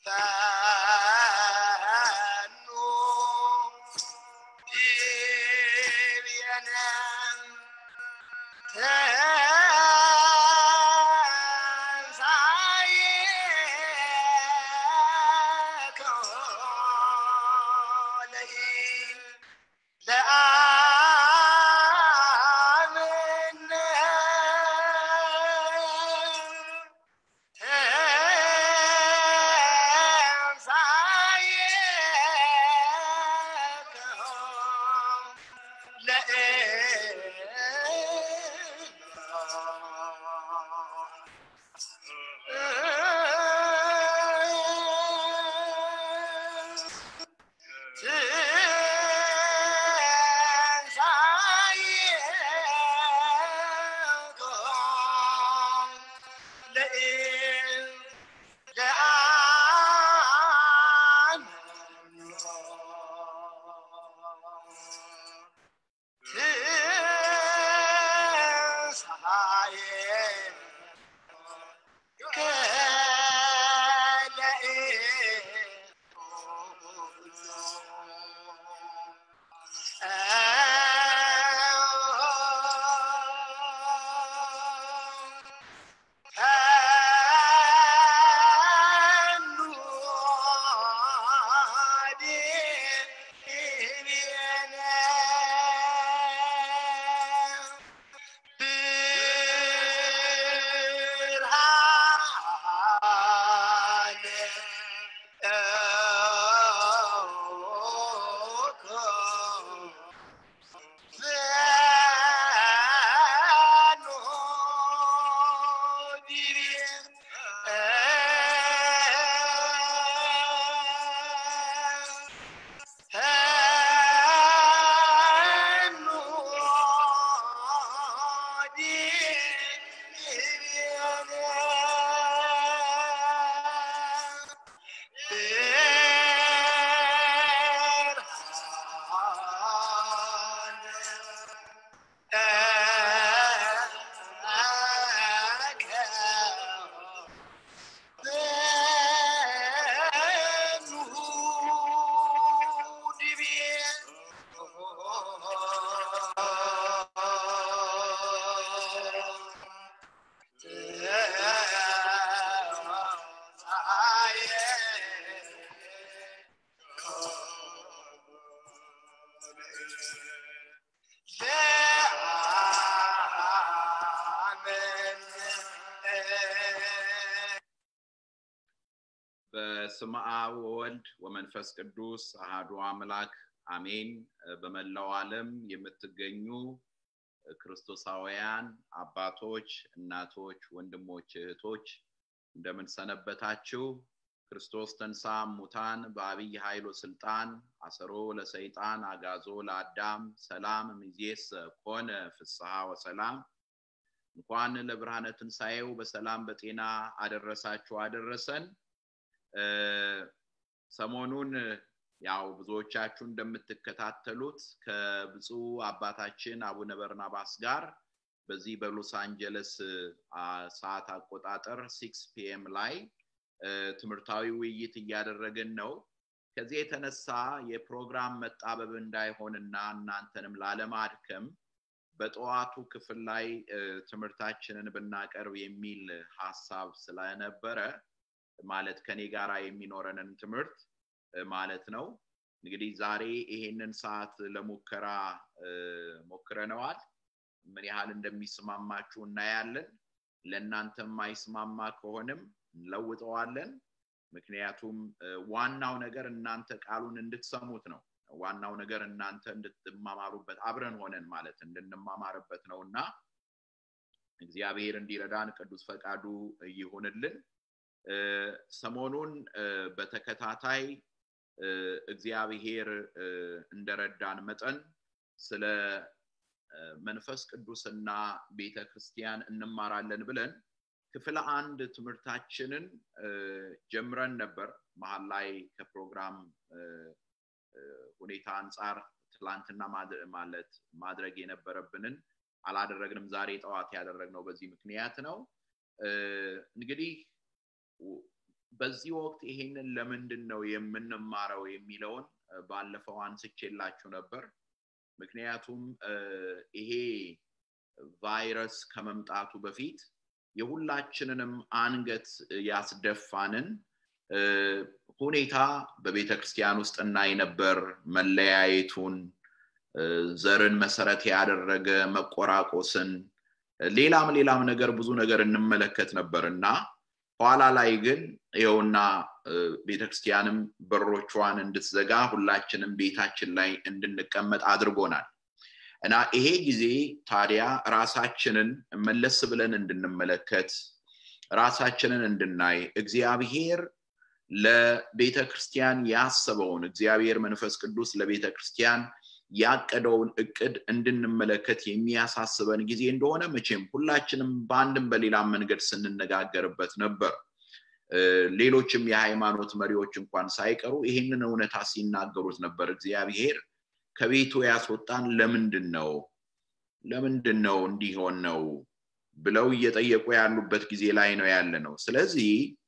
ፈኑ ዲቤነ ተንሣኤከ ለኢ ለአምነ በስመ አብ ወወልድ ወመንፈስ ቅዱስ አሃዱ አምላክ አሜን። በመላው ዓለም የምትገኙ ክርስቶሳውያን አባቶች፣ እናቶች፣ ወንድሞች፣ እህቶች እንደምን ሰነበታችሁ? ክርስቶስ ተንሳ ሙታን በአብይ ኃይሎ ስልጣን አሰሮ ለሰይጣን አጋዞ ለአዳም ሰላም ሚዜስ ኮነ ፍስሐ ወሰላም። እንኳን ለብርሃነ ትንሣኤው በሰላም በጤና አደረሳችሁ አደረሰን። ሰሞኑን ያው ብዙዎቻችሁ እንደምትከታተሉት ከብፁዕ አባታችን አቡነ በርናባስ ጋር በዚህ በሎስ አንጀለስ ሰዓት አቆጣጠር ሲክስ ፒኤም ላይ ትምህርታዊ ውይይት እያደረግን ነው። ከዚህ የተነሳ የፕሮግራም መጣበብ እንዳይሆንና እናንተንም ላለማድከም በጠዋቱ ክፍል ላይ ትምህርታችንን ብናቀርብ የሚል ሀሳብ ስለነበረ ማለት ከኔ ጋራ የሚኖረንን ትምህርት ማለት ነው። እንግዲህ ዛሬ ይሄንን ሰዓት ለሙከራ ሞክረነዋል። ምን ያህል እንደሚስማማችሁ እናያለን። ለእናንተ የማይስማማ ከሆንም እንለውጠዋለን። ምክንያቱም ዋናው ነገር እናንተ ቃሉን እንድትሰሙት ነው። ዋናው ነገር እናንተ እንድትማማሩበት አብረን ሆነን ማለት እንድንማማርበት ነው እና እግዚአብሔር እንዲረዳን ቅዱስ ፈቃዱ ይሁንልን። ሰሞኑን በተከታታይ እግዚአብሔር እንደረዳን መጠን ስለ መንፈስ ቅዱስና ቤተ ክርስቲያን እንማራለን ብለን ክፍል አንድ ትምህርታችንን ጀምረን ነበር። መሀል ላይ ከፕሮግራም ሁኔታ አንጻር ትላንትና ማለት ማድረግ የነበረብንን አላደረግንም። ዛሬ ጠዋት ያደረግነው በዚህ ምክንያት ነው። እንግዲህ በዚህ ወቅት ይሄንን ለምንድን ነው የምንማረው የሚለውን ባለፈው አንስቼላችሁ ነበር ምክንያቱም ይሄ ቫይረስ ከመምጣቱ በፊት የሁላችንንም አንገት ያስደፋንን ሁኔታ በቤተ ክርስቲያን ውስጥ እናይ ነበር መለያየቱን ዘርን መሰረት ያደረገ መቆራቆስን ሌላም ሌላም ነገር ብዙ ነገር እንመለከት ነበር እና ኋላ ላይ ግን ይኸውና ቤተክርስቲያንም በሮቿን እንድትዘጋ ሁላችንም ቤታችን ላይ እንድንቀመጥ አድርጎናል እና ይሄ ጊዜ ታዲያ ራሳችንን መለስ ብለን እንድንመለከት ራሳችንን እንድናይ እግዚአብሔር ለቤተ ክርስቲያን ያሰበውን እግዚአብሔር መንፈስ ቅዱስ ለቤተ ክርስቲያን ያቀደውን እቅድ እንድንመለከት የሚያሳስበን ጊዜ እንደሆነ መቼም ሁላችንም በአንድም በሌላም መንገድ ስንነጋገርበት ነበር ሌሎችም የሃይማኖት መሪዎች እንኳን ሳይቀሩ ይህንን እውነታ ሲናገሩት ነበር እግዚአብሔር ከቤቱ ያስወጣን ለምንድን ነው ለምንድን ነው እንዲሆን ነው ብለው እየጠየቁ ያሉበት ጊዜ ላይ ነው ያለ ነው ስለዚህ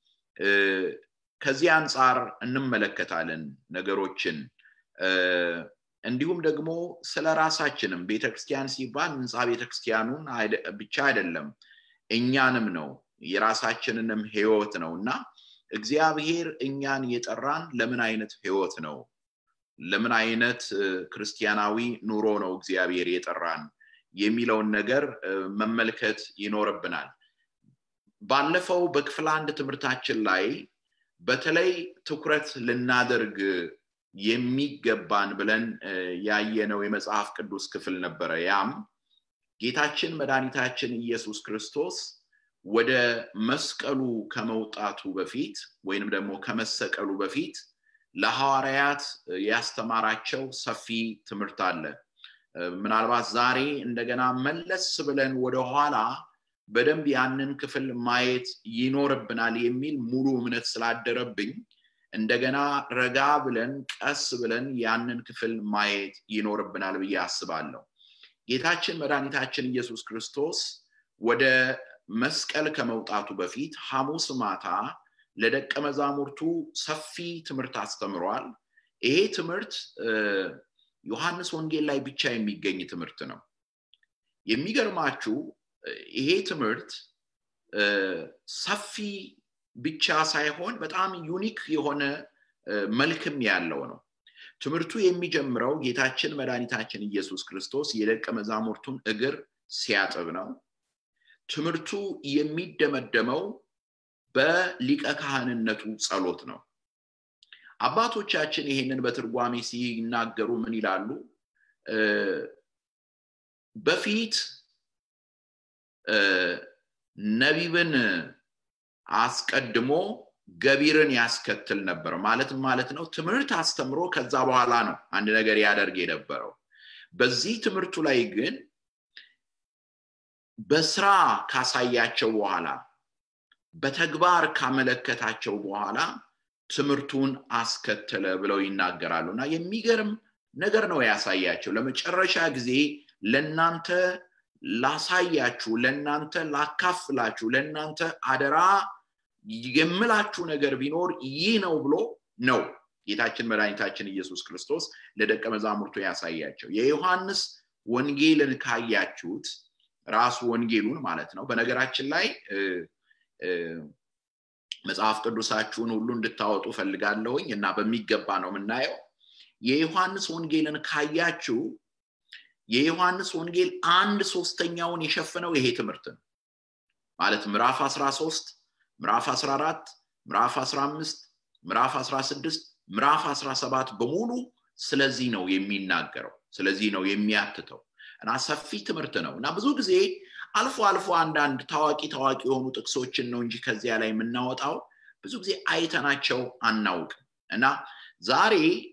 ከዚህ አንጻር እንመለከታለን ነገሮችን እንዲሁም ደግሞ ስለ ራሳችንም ቤተክርስቲያን ሲባል ህንፃ ቤተክርስቲያኑን ብቻ አይደለም እኛንም ነው የራሳችንንም ህይወት ነው እና እግዚአብሔር እኛን የጠራን ለምን አይነት ህይወት ነው ለምን አይነት ክርስቲያናዊ ኑሮ ነው እግዚአብሔር የጠራን የሚለውን ነገር መመልከት ይኖርብናል ባለፈው በክፍል አንድ ትምህርታችን ላይ በተለይ ትኩረት ልናደርግ የሚገባን ብለን ያየነው የመጽሐፍ ቅዱስ ክፍል ነበረ ያም ጌታችን መድኃኒታችን ኢየሱስ ክርስቶስ ወደ መስቀሉ ከመውጣቱ በፊት ወይንም ደግሞ ከመሰቀሉ በፊት ለሐዋርያት ያስተማራቸው ሰፊ ትምህርት አለ ምናልባት ዛሬ እንደገና መለስ ብለን ወደኋላ በደንብ ያንን ክፍል ማየት ይኖርብናል የሚል ሙሉ እምነት ስላደረብኝ እንደገና ረጋ ብለን ቀስ ብለን ያንን ክፍል ማየት ይኖርብናል ብዬ አስባለሁ ጌታችን መድኃኒታችን ኢየሱስ ክርስቶስ ወደ መስቀል ከመውጣቱ በፊት ሐሙስ ማታ ለደቀ መዛሙርቱ ሰፊ ትምህርት አስተምሯል ይሄ ትምህርት ዮሐንስ ወንጌል ላይ ብቻ የሚገኝ ትምህርት ነው የሚገርማችሁ ይሄ ትምህርት ሰፊ ብቻ ሳይሆን በጣም ዩኒክ የሆነ መልክም ያለው ነው ትምህርቱ የሚጀምረው ጌታችን መድኃኒታችን ኢየሱስ ክርስቶስ የደቀ መዛሙርቱን እግር ሲያጥብ ነው ትምህርቱ የሚደመደመው በሊቀ ካህንነቱ ጸሎት ነው አባቶቻችን ይሄንን በትርጓሜ ሲናገሩ ምን ይላሉ በፊት ነቢብን አስቀድሞ ገቢርን ያስከትል ነበር ማለት ማለት ነው ትምህርት አስተምሮ ከዛ በኋላ ነው አንድ ነገር ያደርግ የነበረው በዚህ ትምህርቱ ላይ ግን በስራ ካሳያቸው በኋላ በተግባር ካመለከታቸው በኋላ ትምህርቱን አስከተለ ብለው ይናገራሉ እና የሚገርም ነገር ነው ያሳያቸው ለመጨረሻ ጊዜ ለእናንተ ላሳያችሁ ለእናንተ ላካፍላችሁ ለእናንተ አደራ የምላችሁ ነገር ቢኖር ይህ ነው ብሎ ነው ጌታችን መድኃኒታችን ኢየሱስ ክርስቶስ ለደቀ መዛሙርቱ ያሳያቸው የዮሐንስ ወንጌልን ካያችሁት ራሱ ወንጌሉን ማለት ነው በነገራችን ላይ መጽሐፍ ቅዱሳችሁን ሁሉ እንድታወጡ ፈልጋለሁኝ እና በሚገባ ነው የምናየው የዮሐንስ ወንጌልን ካያችሁ የዮሐንስ ወንጌል አንድ ሶስተኛውን የሸፈነው ይሄ ትምህርት ነው ማለት ምዕራፍ 13 ምዕራፍ 14 ምዕራፍ 15 ምዕራፍ 16 ምዕራፍ 17 በሙሉ ስለዚህ ነው የሚናገረው ስለዚህ ነው የሚያትተው እና ሰፊ ትምህርት ነው እና ብዙ ጊዜ አልፎ አልፎ አንዳንድ ታዋቂ ታዋቂ የሆኑ ጥቅሶችን ነው እንጂ ከዚያ ላይ የምናወጣው ብዙ ጊዜ አይተናቸው አናውቅም እና ዛሬ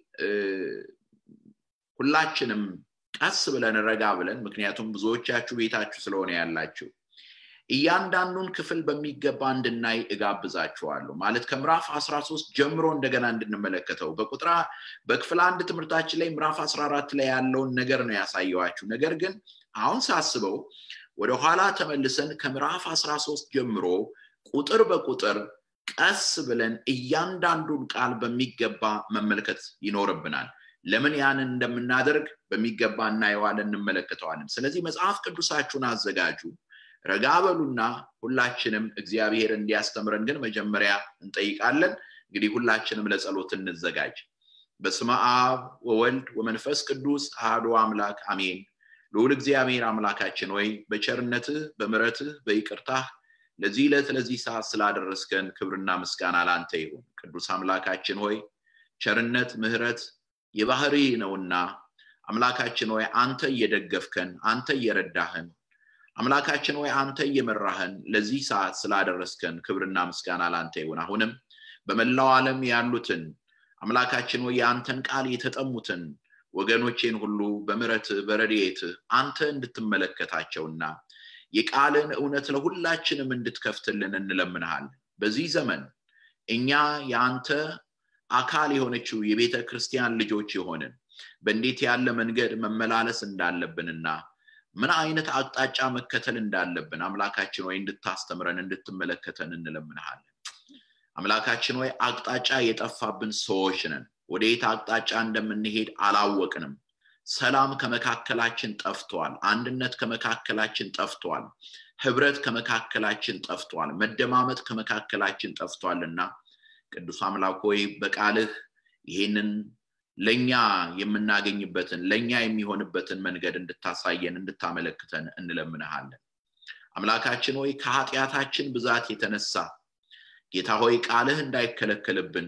ሁላችንም ቀስ ብለን ረጋ ብለን ምክንያቱም ብዙዎቻችሁ ቤታችሁ ስለሆነ ያላችሁ እያንዳንዱን ክፍል በሚገባ እንድናይ እጋብዛችኋለሁ ማለት ከምዕራፍ 13 ጀምሮ እንደገና እንድንመለከተው በቁጥራ በክፍል አንድ ትምህርታችን ላይ ምዕራፍ 14 ላይ ያለውን ነገር ነው ያሳየዋችሁ ነገር ግን አሁን ሳስበው ወደኋላ ተመልሰን ከምዕራፍ 13 ጀምሮ ቁጥር በቁጥር ቀስ ብለን እያንዳንዱን ቃል በሚገባ መመልከት ይኖርብናል ለምን ያንን እንደምናደርግ በሚገባ እናየዋለን እንመለከተዋለን ስለዚህ መጽሐፍ ቅዱሳችሁን አዘጋጁ ረጋ በሉና ሁላችንም እግዚአብሔር እንዲያስተምረን ግን መጀመሪያ እንጠይቃለን እንግዲህ ሁላችንም ለጸሎት እንዘጋጅ በስመ አብ ወወልድ ወመንፈስ ቅዱስ አህዶ አምላክ አሜን ልዑል እግዚአብሔር አምላካችን ወይ በቸርነትህ በምረትህ በይቅርታህ ለዚህ ዕለት ለዚህ ሰዓት ስላደረስከን ክብርና ምስጋና ላንተ ይሁን ቅዱስ አምላካችን ሆይ ቸርነት ምህረት የባህሪ ነውና አምላካችን ሆይ አንተ እየደገፍከን አንተ እየረዳህን አምላካችን ሆይ አንተ እየመራህን ለዚህ ሰዓት ስላደረስከን ክብርና ምስጋና ላንተ ይሁን አሁንም በመላው ዓለም ያሉትን አምላካችን ሆይ የአንተን ቃል የተጠሙትን ወገኖቼን ሁሉ በምረት በረድኤት አንተ እንድትመለከታቸውና የቃልን እውነት ለሁላችንም እንድትከፍትልን እንለምንሃል በዚህ ዘመን እኛ የአንተ አካል የሆነችው የቤተ ክርስቲያን ልጆች የሆንን በእንዴት ያለ መንገድ መመላለስ እንዳለብንና ምን አይነት አቅጣጫ መከተል እንዳለብን አምላካችን ወይ እንድታስተምረን እንድትመለከተን እንለምንሃለን አምላካችን ወይ አቅጣጫ የጠፋብን ሰዎች ነን ወደየት አቅጣጫ እንደምንሄድ አላወቅንም ሰላም ከመካከላችን ጠፍቷል አንድነት ከመካከላችን ጠፍቷል ህብረት ከመካከላችን ጠፍቷል መደማመጥ ከመካከላችን ጠፍቷልና ቅዱስ አምላክ ሆይ በቃልህ ይሄንን ለኛ የምናገኝበትን ለኛ የሚሆንበትን መንገድ እንድታሳየን እንድታመለክተን እንለምንሃለን አምላካችን ሆይ ከኃጢአታችን ብዛት የተነሳ ጌታ ሆይ ቃልህ እንዳይከለከልብን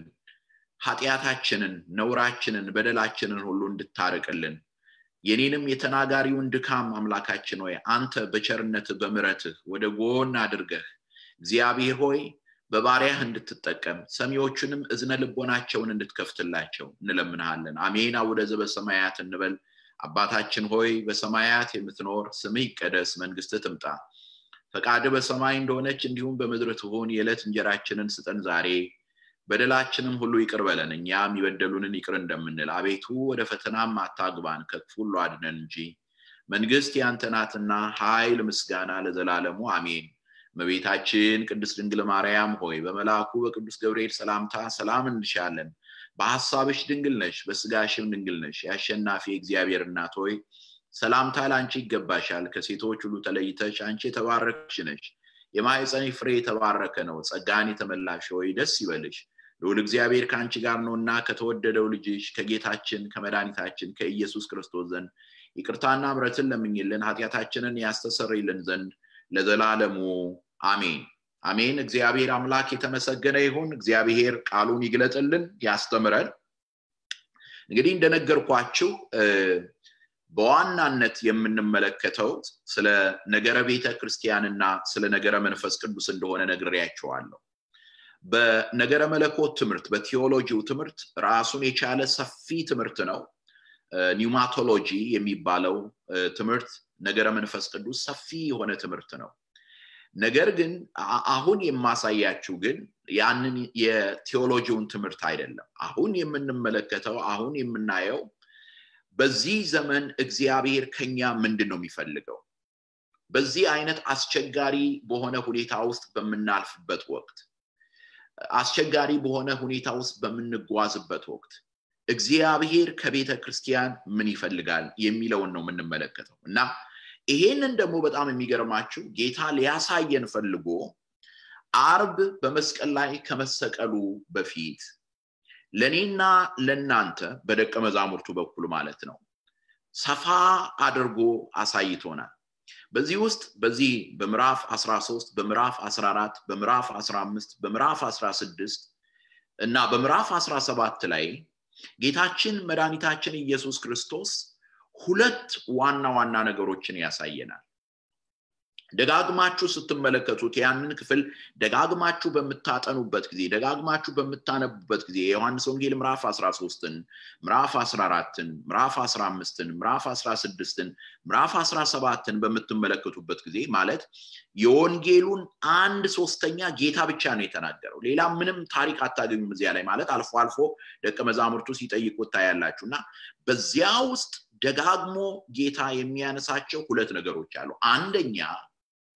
ኃጢአታችንን ነውራችንን በደላችንን ሁሉ እንድታርቅልን የኔንም የተናጋሪውን ድካም አምላካችን ሆይ አንተ በቸርነት በምረትህ ወደ ጎን አድርገህ እግዚአብሔር ሆይ በባሪያህ እንድትጠቀም ሰሚዎቹንም እዝነ ልቦናቸውን እንድትከፍትላቸው እንለምንሃለን አሜን አውደ ዘበሰማያት እንበል አባታችን ሆይ በሰማያት የምትኖር ስምህ ይቀደስ መንግስት ትምጣ ፈቃድ በሰማይ እንደሆነች እንዲሁም በምድር ትሁን የዕለት እንጀራችንን ስጠን ዛሬ በደላችንም ሁሉ ይቅር በለን እኛም የበደሉንን ይቅር እንደምንል አቤቱ ወደ ፈተናም አታግባን ከክፉ ሁሉ አድነን እንጂ መንግስት ያንተ ናትና ኃይል ምስጋና ለዘላለሙ አሜን መቤታችን ቅድስት ድንግል ማርያም ሆይ በመልአኩ በቅዱስ ገብርኤል ሰላምታ ሰላም እንልሻለን በሐሳብሽ ድንግል ነሽ በስጋሽም ድንግል ነሽ የአሸናፊ እግዚአብሔር እናት ሆይ ሰላምታ ለአንቺ ይገባሻል ከሴቶች ሁሉ ተለይተሽ አንቺ የተባረክሽ ነሽ የማህፀኒ ፍሬ የተባረከ ነው ጸጋን የተመላሽ ሆይ ደስ ይበልሽ ልዑል እግዚአብሔር ከአንቺ ጋር ነውና ከተወደደው ልጅሽ ከጌታችን ከመድኃኒታችን ከኢየሱስ ክርስቶስ ዘንድ ይቅርታና ምረትን ለምኝልን ኃጢአታችንን ያስተሰርይልን ዘንድ ለዘላለሙ አሜን አሜን እግዚአብሔር አምላክ የተመሰገነ ይሁን እግዚአብሔር ቃሉን ይግለጥልን ያስተምረን እንግዲህ እንደነገርኳችሁ በዋናነት የምንመለከተው ስለ ነገረ ቤተ ክርስቲያንና ስለ ነገረ መንፈስ ቅዱስ እንደሆነ ነግሬያቸዋለሁ በነገረ መለኮት ትምህርት በቴዎሎጂው ትምህርት ራሱን የቻለ ሰፊ ትምህርት ነው ኒውማቶሎጂ የሚባለው ትምህርት ነገረ መንፈስ ቅዱስ ሰፊ የሆነ ትምህርት ነው ነገር ግን አሁን የማሳያችሁ ግን ያንን የቴዎሎጂውን ትምህርት አይደለም አሁን የምንመለከተው አሁን የምናየው በዚህ ዘመን እግዚአብሔር ከኛ ምንድን ነው የሚፈልገው በዚህ አይነት አስቸጋሪ በሆነ ሁኔታ ውስጥ በምናልፍበት ወቅት አስቸጋሪ በሆነ ሁኔታ ውስጥ በምንጓዝበት ወቅት እግዚአብሔር ከቤተ ክርስቲያን ምን ይፈልጋል የሚለውን ነው የምንመለከተው እና ይሄንን ደግሞ በጣም የሚገርማችሁ ጌታ ሊያሳየን ፈልጎ አርብ በመስቀል ላይ ከመሰቀሉ በፊት ለእኔና ለእናንተ በደቀ መዛሙርቱ በኩል ማለት ነው ሰፋ አድርጎ አሳይቶናል በዚህ ውስጥ በዚህ በምዕራፍ 13 በምዕራፍ 14 በምዕራፍ 15 በምዕራፍ 16 እና በምዕራፍ 17 ላይ ጌታችን መድኃኒታችን ኢየሱስ ክርስቶስ ሁለት ዋና ዋና ነገሮችን ያሳየናል ደጋግማችሁ ስትመለከቱት ያንን ክፍል ደጋግማችሁ በምታጠኑበት ጊዜ ደጋግማችሁ በምታነቡበት ጊዜ የዮሐንስ ወንጌል ምዕራፍ 13ን ምዕራፍ 14ን ምዕራፍ 15ን ምዕራፍ 16ን ምዕራፍ 17ን በምትመለከቱበት ጊዜ ማለት የወንጌሉን አንድ ሶስተኛ ጌታ ብቻ ነው የተናገረው ሌላ ምንም ታሪክ አታገኙም እዚያ ላይ ማለት አልፎ አልፎ ደቀ መዛሙርቱ ሲጠይቁት ታያላችሁ እና በዚያ ውስጥ ደጋግሞ ጌታ የሚያነሳቸው ሁለት ነገሮች አሉ አንደኛ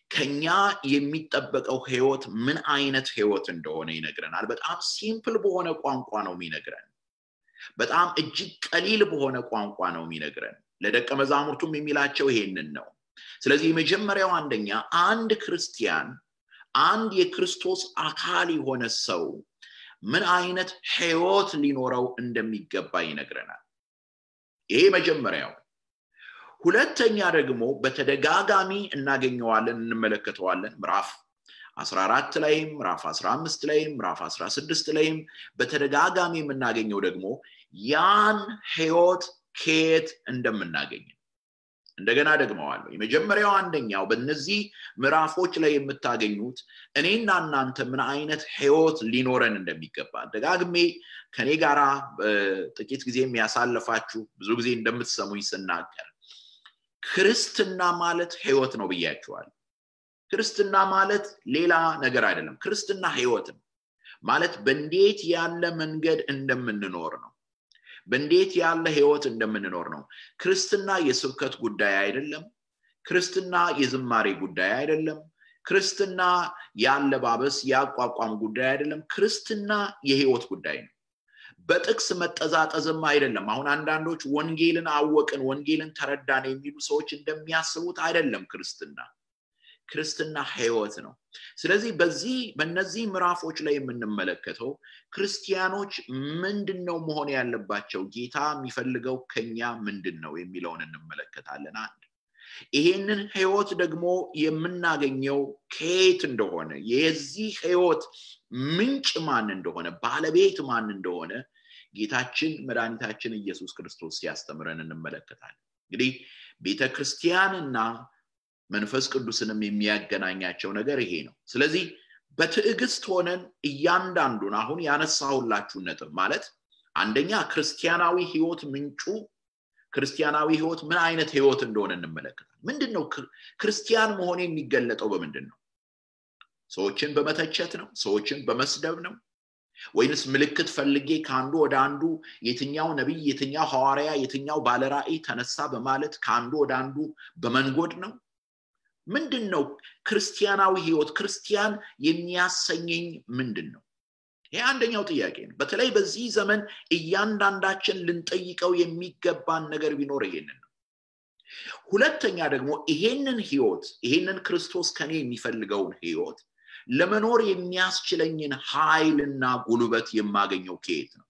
ከኛ የሚጠበቀው ህይወት ምን አይነት ህይወት እንደሆነ ይነግረናል በጣም ሲምፕል በሆነ ቋንቋ ነው የሚነግረን በጣም እጅግ ቀሊል በሆነ ቋንቋ ነው የሚነግረን ለደቀ መዛሙርቱም የሚላቸው ይሄንን ነው ስለዚህ የመጀመሪያው አንደኛ አንድ ክርስቲያን አንድ የክርስቶስ አካል የሆነ ሰው ምን አይነት ህይወት ሊኖረው እንደሚገባ ይነግረናል ይሄ መጀመሪያው ሁለተኛ ደግሞ በተደጋጋሚ እናገኘዋለን እንመለከተዋለን ምዕራፍ 14 ላይም ምዕራፍ 15 ላይም ምዕራፍ 16 ላይም በተደጋጋሚ የምናገኘው ደግሞ ያን ህይወት ከየት እንደምናገኝ እንደገና ደግመዋለሁ የመጀመሪያው አንደኛው በእነዚህ ምዕራፎች ላይ የምታገኙት እኔና እናንተ ምን አይነት ህይወት ሊኖረን እንደሚገባ ደጋግሜ ከኔ ጋራ ጥቂት ጊዜ የሚያሳልፋችሁ ብዙ ጊዜ እንደምትሰሙኝ ስናገር ክርስትና ማለት ህይወት ነው ብያችኋል ክርስትና ማለት ሌላ ነገር አይደለም ክርስትና ህይወት ነው ማለት በእንዴት ያለ መንገድ እንደምንኖር ነው በእንዴት ያለ ህይወት እንደምንኖር ነው ክርስትና የስብከት ጉዳይ አይደለም ክርስትና የዝማሬ ጉዳይ አይደለም ክርስትና የአለባበስ የአቋቋም ጉዳይ አይደለም ክርስትና የህይወት ጉዳይ ነው በጥቅስ መጠዛጠዝም አይደለም አሁን አንዳንዶች ወንጌልን አወቅን ወንጌልን ተረዳን የሚሉ ሰዎች እንደሚያስቡት አይደለም ክርስትና ክርስትና ህይወት ነው ስለዚህ በዚህ በእነዚህ ምዕራፎች ላይ የምንመለከተው ክርስቲያኖች ምንድን ነው መሆን ያለባቸው ጌታ የሚፈልገው ከኛ ምንድን ነው የሚለውን እንመለከታለን አንድ ይሄንን ህይወት ደግሞ የምናገኘው ከየት እንደሆነ የዚህ ህይወት ምንጭ ማን እንደሆነ ባለቤት ማን እንደሆነ ጌታችን መድኃኒታችን ኢየሱስ ክርስቶስ ሲያስተምረን እንመለከታለን እንግዲህ ቤተ ክርስቲያንና መንፈስ ቅዱስንም የሚያገናኛቸው ነገር ይሄ ነው ስለዚህ በትዕግስት ሆነን እያንዳንዱን አሁን ያነሳሁላችሁን ነጥብ ማለት አንደኛ ክርስቲያናዊ ህይወት ምንጩ ክርስቲያናዊ ህይወት ምን አይነት ህይወት እንደሆነ እንመለከታል ምንድን ነው ክርስቲያን መሆን የሚገለጠው በምንድን ነው ሰዎችን በመተቸት ነው ሰዎችን በመስደብ ነው ወይንስ ምልክት ፈልጌ ከአንዱ ወደ አንዱ የትኛው ነቢይ የትኛው ሐዋርያ የትኛው ባለራእይ ተነሳ በማለት ከአንዱ ወደ አንዱ በመንጎድ ነው ምንድን ነው ክርስቲያናዊ ህይወት ክርስቲያን የሚያሰኘኝ ምንድን ነው ይህ አንደኛው ጥያቄ ነው በተለይ በዚህ ዘመን እያንዳንዳችን ልንጠይቀው የሚገባን ነገር ቢኖር ይሄንን ነው ሁለተኛ ደግሞ ይሄንን ህይወት ይሄንን ክርስቶስ ከኔ የሚፈልገውን ህይወት ለመኖር የሚያስችለኝን ኃይልና ጉልበት የማገኘው ከየት ነው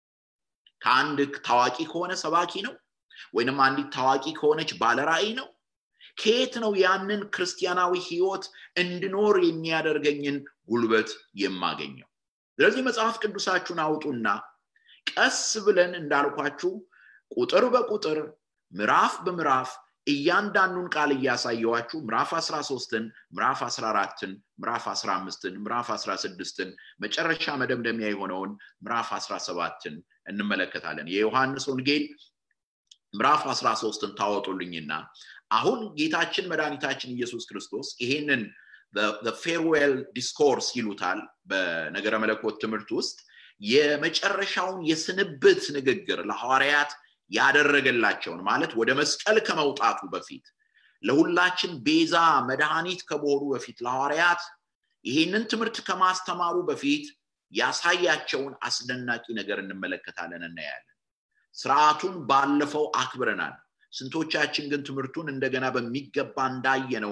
ከአንድ ታዋቂ ከሆነ ሰባኪ ነው ወይንም አንዲት ታዋቂ ከሆነች ባለራእይ ነው ከየት ነው ያንን ክርስቲያናዊ ህይወት እንድኖር የሚያደርገኝን ጉልበት የማገኘው ስለዚህ መጽሐፍ ቅዱሳችሁን አውጡና ቀስ ብለን እንዳልኳችሁ ቁጥር በቁጥር ምዕራፍ በምዕራፍ እያንዳንዱን ቃል እያሳየዋችሁ ምዕራፍ 13ን ምዕራፍ 14ን ምዕራፍ 15ን ምዕራፍ 16ን መጨረሻ መደምደሚያ የሆነውን ምዕራፍ 17ን እንመለከታለን የዮሐንስ ወንጌል ምዕራፍ 13ን ታወጡልኝና አሁን ጌታችን መድኃኒታችን ኢየሱስ ክርስቶስ ይሄንን ፌርዌል ዲስኮርስ ይሉታል በነገረ መለኮት ትምህርት ውስጥ የመጨረሻውን የስንብት ንግግር ለሐዋርያት ያደረገላቸውን ማለት ወደ መስቀል ከመውጣቱ በፊት ለሁላችን ቤዛ መድኃኒት ከመሆኑ በፊት ለሐዋርያት ይህንን ትምህርት ከማስተማሩ በፊት ያሳያቸውን አስደናቂ ነገር እንመለከታለን እናያለን ስርዓቱን ባለፈው አክብረናል ስንቶቻችን ግን ትምህርቱን እንደገና በሚገባ እንዳየነው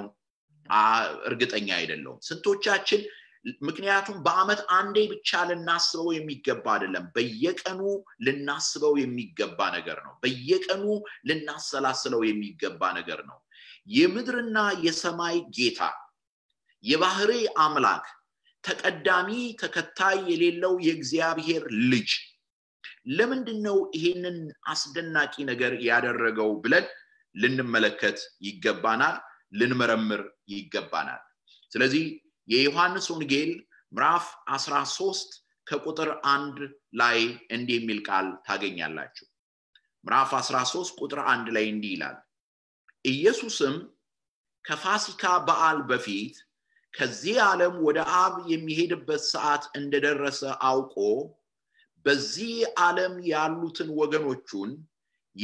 እርግጠኛ አይደለውም ስንቶቻችን ምክንያቱም በአመት አንዴ ብቻ ልናስበው የሚገባ አይደለም በየቀኑ ልናስበው የሚገባ ነገር ነው በየቀኑ ልናሰላስለው የሚገባ ነገር ነው የምድርና የሰማይ ጌታ የባህሪ አምላክ ተቀዳሚ ተከታይ የሌለው የእግዚአብሔር ልጅ ለምንድን ነው ይሄንን አስደናቂ ነገር ያደረገው ብለን ልንመለከት ይገባናል ልንመረምር ይገባናል ስለዚህ የዮሐንስ ወንጌል ምዕራፍ 13 ከቁጥር አንድ ላይ እንዲህ የሚል ቃል ታገኛላችሁ ምዕራፍ 13 ቁጥር አንድ ላይ እንዲህ ይላል ኢየሱስም ከፋሲካ በዓል በፊት ከዚህ ዓለም ወደ አብ የሚሄድበት ሰዓት እንደደረሰ አውቆ በዚህ ዓለም ያሉትን ወገኖቹን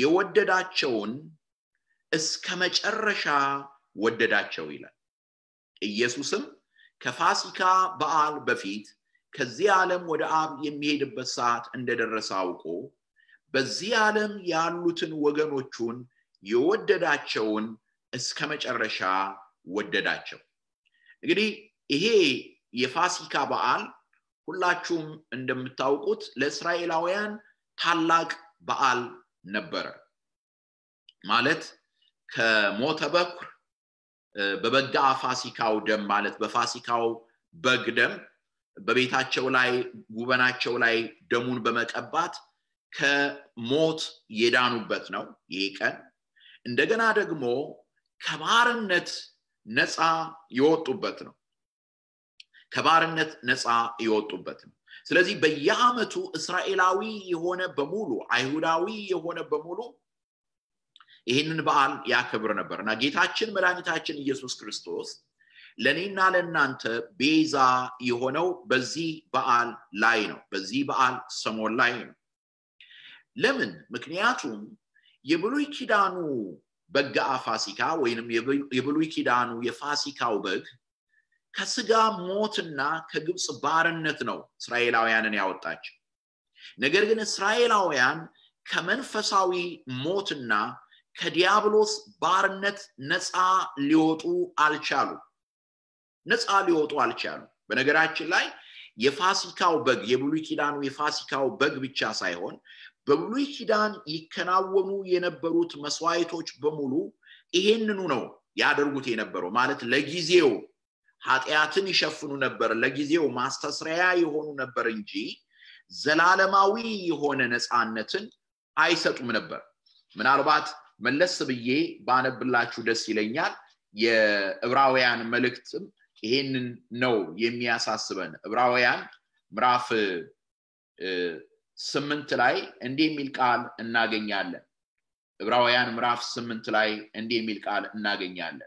የወደዳቸውን እስከ መጨረሻ ወደዳቸው ይላል ኢየሱስም ከፋሲካ በዓል በፊት ከዚህ ዓለም ወደ አብ የሚሄድበት ሰዓት እንደደረሰ አውቆ በዚህ ዓለም ያሉትን ወገኖቹን የወደዳቸውን እስከ መጨረሻ ወደዳቸው። እንግዲህ ይሄ የፋሲካ በዓል ሁላችሁም እንደምታውቁት ለእስራኤላውያን ታላቅ በዓል ነበረ። ማለት ከሞተ በኩር በበጋ ፋሲካው ደም ማለት በፋሲካው በግ ደም በቤታቸው ላይ ጉበናቸው ላይ ደሙን በመቀባት ከሞት የዳኑበት ነው ይሄ ቀን። እንደገና ደግሞ ከባርነት ነፃ የወጡበት ነው። ከባርነት ነፃ የወጡበት ነው። ስለዚህ በየዓመቱ እስራኤላዊ የሆነ በሙሉ አይሁዳዊ የሆነ በሙሉ ይህንን በዓል ያከብር ነበር እና ጌታችን መድኃኒታችን ኢየሱስ ክርስቶስ ለእኔና ለእናንተ ቤዛ የሆነው በዚህ በዓል ላይ ነው። በዚህ በዓል ሰሞን ላይ ነው። ለምን? ምክንያቱም የብሉይ ኪዳኑ በጋ ፋሲካ ወይንም የብሉይ ኪዳኑ የፋሲካው በግ ከስጋ ሞትና ከግብፅ ባርነት ነው እስራኤላውያንን ያወጣቸው። ነገር ግን እስራኤላውያን ከመንፈሳዊ ሞትና ከዲያብሎስ ባርነት ነፃ ሊወጡ አልቻሉ ነፃ ሊወጡ አልቻሉ። በነገራችን ላይ የፋሲካው በግ የብሉይ ኪዳኑ የፋሲካው በግ ብቻ ሳይሆን በብሉይ ኪዳን ይከናወኑ የነበሩት መስዋዕቶች በሙሉ ይሄንኑ ነው ያደርጉት የነበረው ማለት ለጊዜው ኃጢአትን ይሸፍኑ ነበር፣ ለጊዜው ማስተስረያ የሆኑ ነበር እንጂ ዘላለማዊ የሆነ ነፃነትን አይሰጡም ነበር። ምናልባት መለስ ብዬ ባነብላችሁ ደስ ይለኛል። የዕብራውያን መልእክትም ይሄንን ነው የሚያሳስበን። ዕብራውያን ምዕራፍ ስምንት ላይ እንዲህ የሚል ቃል እናገኛለን። ዕብራውያን ምዕራፍ ስምንት ላይ እንዲህ የሚል ቃል እናገኛለን።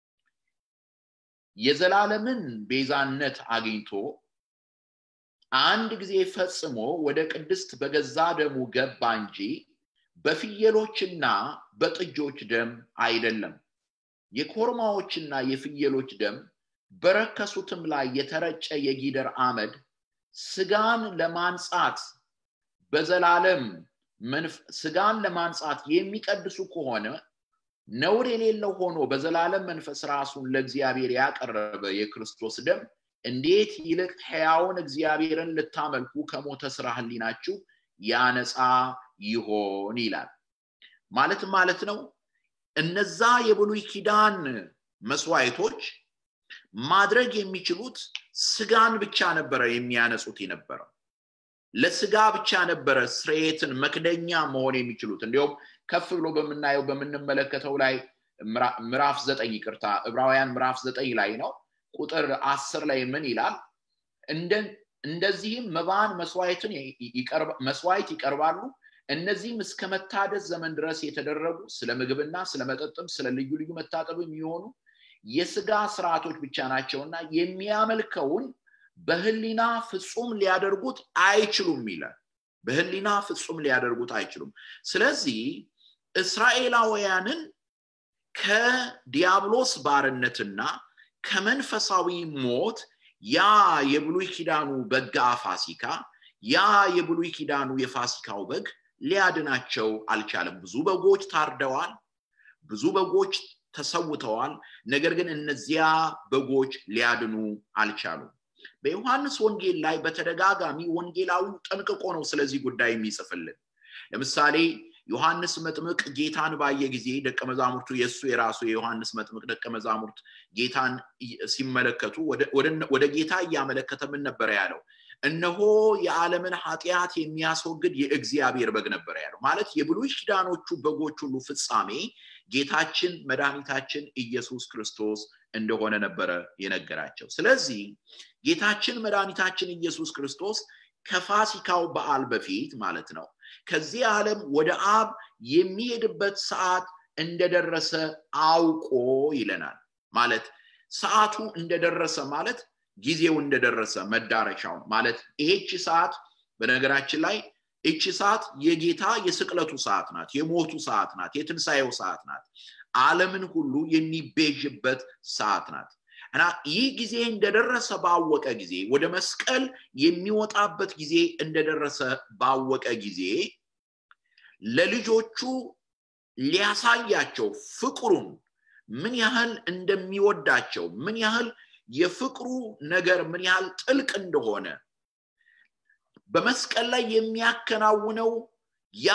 የዘላለምን ቤዛነት አግኝቶ አንድ ጊዜ ፈጽሞ ወደ ቅድስት በገዛ ደሙ ገባ እንጂ በፍየሎችና በጥጆች ደም አይደለም። የኮርማዎችና የፍየሎች ደም በረከሱትም ላይ የተረጨ የጊደር አመድ ስጋን ለማንጻት በዘላለም ስጋን ለማንጻት የሚቀድሱ ከሆነ ነውር የሌለው ሆኖ በዘላለም መንፈስ ራሱን ለእግዚአብሔር ያቀረበ የክርስቶስ ደም እንዴት ይልቅ ሕያውን እግዚአብሔርን ልታመልኩ ከሞተ ስራ ህሊናችሁ ያነጻ ይሆን ይላል። ማለት ማለት ነው እነዛ የብሉይ ኪዳን መስዋዕቶች ማድረግ የሚችሉት ስጋን ብቻ ነበረ የሚያነጹት የነበረው ለስጋ ብቻ ነበረ ስርየትን መክደኛ መሆን የሚችሉት እንዲሁም ከፍ ብሎ በምናየው በምንመለከተው ላይ ምዕራፍ ዘጠኝ ይቅርታ ዕብራውያን ምዕራፍ ዘጠኝ ላይ ነው ቁጥር አስር ላይ ምን ይላል እንደዚህም መባን መስዋዕትን መስዋዕት ይቀርባሉ እነዚህም እስከ መታደስ ዘመን ድረስ የተደረጉ ስለ ምግብና ስለ መጠጥም ስለ ልዩ ልዩ መታጠብ የሚሆኑ የስጋ ስርዓቶች ብቻ ናቸውና የሚያመልከውን በህሊና ፍጹም ሊያደርጉት አይችሉም ይላል በህሊና ፍጹም ሊያደርጉት አይችሉም ስለዚህ እስራኤላውያንን ከዲያብሎስ ባርነትና ከመንፈሳዊ ሞት ያ የብሉይ ኪዳኑ በጋ ፋሲካ ያ የብሉይ ኪዳኑ የፋሲካው በግ ሊያድናቸው አልቻለም ብዙ በጎች ታርደዋል ብዙ በጎች ተሰውተዋል ነገር ግን እነዚያ በጎች ሊያድኑ አልቻሉም በዮሐንስ ወንጌል ላይ በተደጋጋሚ ወንጌላዊው ጠንቅቆ ነው ስለዚህ ጉዳይ የሚጽፍልን ለምሳሌ ዮሐንስ መጥምቅ ጌታን ባየ ጊዜ ደቀ መዛሙርቱ የእሱ የራሱ የዮሐንስ መጥምቅ ደቀ መዛሙርት ጌታን ሲመለከቱ ወደ ጌታ እያመለከተ ምን ነበረ ያለው እነሆ የዓለምን ኃጢአት የሚያስወግድ የእግዚአብሔር በግ ነበረ ያለው ማለት የብሉይ ኪዳኖቹ በጎች ሁሉ ፍጻሜ ጌታችን መድኃኒታችን ኢየሱስ ክርስቶስ እንደሆነ ነበረ የነገራቸው ስለዚህ ጌታችን መድኃኒታችን ኢየሱስ ክርስቶስ ከፋሲካው በዓል በፊት ማለት ነው ከዚህ ዓለም ወደ አብ የሚሄድበት ሰዓት እንደደረሰ አውቆ ይለናል ማለት ሰዓቱ እንደደረሰ ማለት ጊዜው እንደደረሰ መዳረሻው ማለት ይሄች ሰዓት በነገራችን ላይ እቺ ሰዓት የጌታ የስቅለቱ ሰዓት ናት የሞቱ ሰዓት ናት የትንሣኤው ሰዓት ናት አለምን ሁሉ የሚቤዥበት ሰዓት ናት እና ይህ ጊዜ እንደደረሰ ባወቀ ጊዜ ወደ መስቀል የሚወጣበት ጊዜ እንደደረሰ ባወቀ ጊዜ ለልጆቹ ሊያሳያቸው ፍቅሩን ምን ያህል እንደሚወዳቸው ምን ያህል የፍቅሩ ነገር ምን ያህል ጥልቅ እንደሆነ በመስቀል ላይ የሚያከናውነው ያ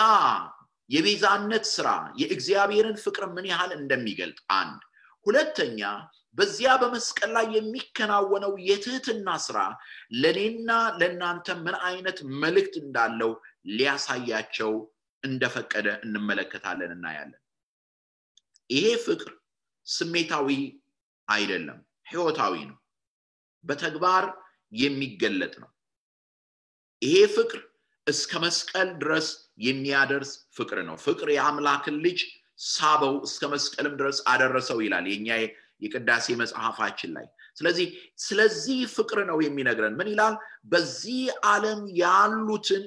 የቤዛነት ስራ የእግዚአብሔርን ፍቅር ምን ያህል እንደሚገልጥ አንድ ሁለተኛ በዚያ በመስቀል ላይ የሚከናወነው የትህትና ስራ ለእኔና ለእናንተ ምን አይነት መልእክት እንዳለው ሊያሳያቸው እንደፈቀደ እንመለከታለን እናያለን ይሄ ፍቅር ስሜታዊ አይደለም ህይወታዊ ነው በተግባር የሚገለጥ ነው ይሄ ፍቅር እስከ መስቀል ድረስ የሚያደርስ ፍቅር ነው ፍቅር የአምላክን ልጅ ሳበው እስከ መስቀልም ድረስ አደረሰው ይላል የኛ የቅዳሴ መጽሐፋችን ላይ ስለዚህ ስለዚህ ፍቅር ነው የሚነግረን ምን ይላል በዚህ ዓለም ያሉትን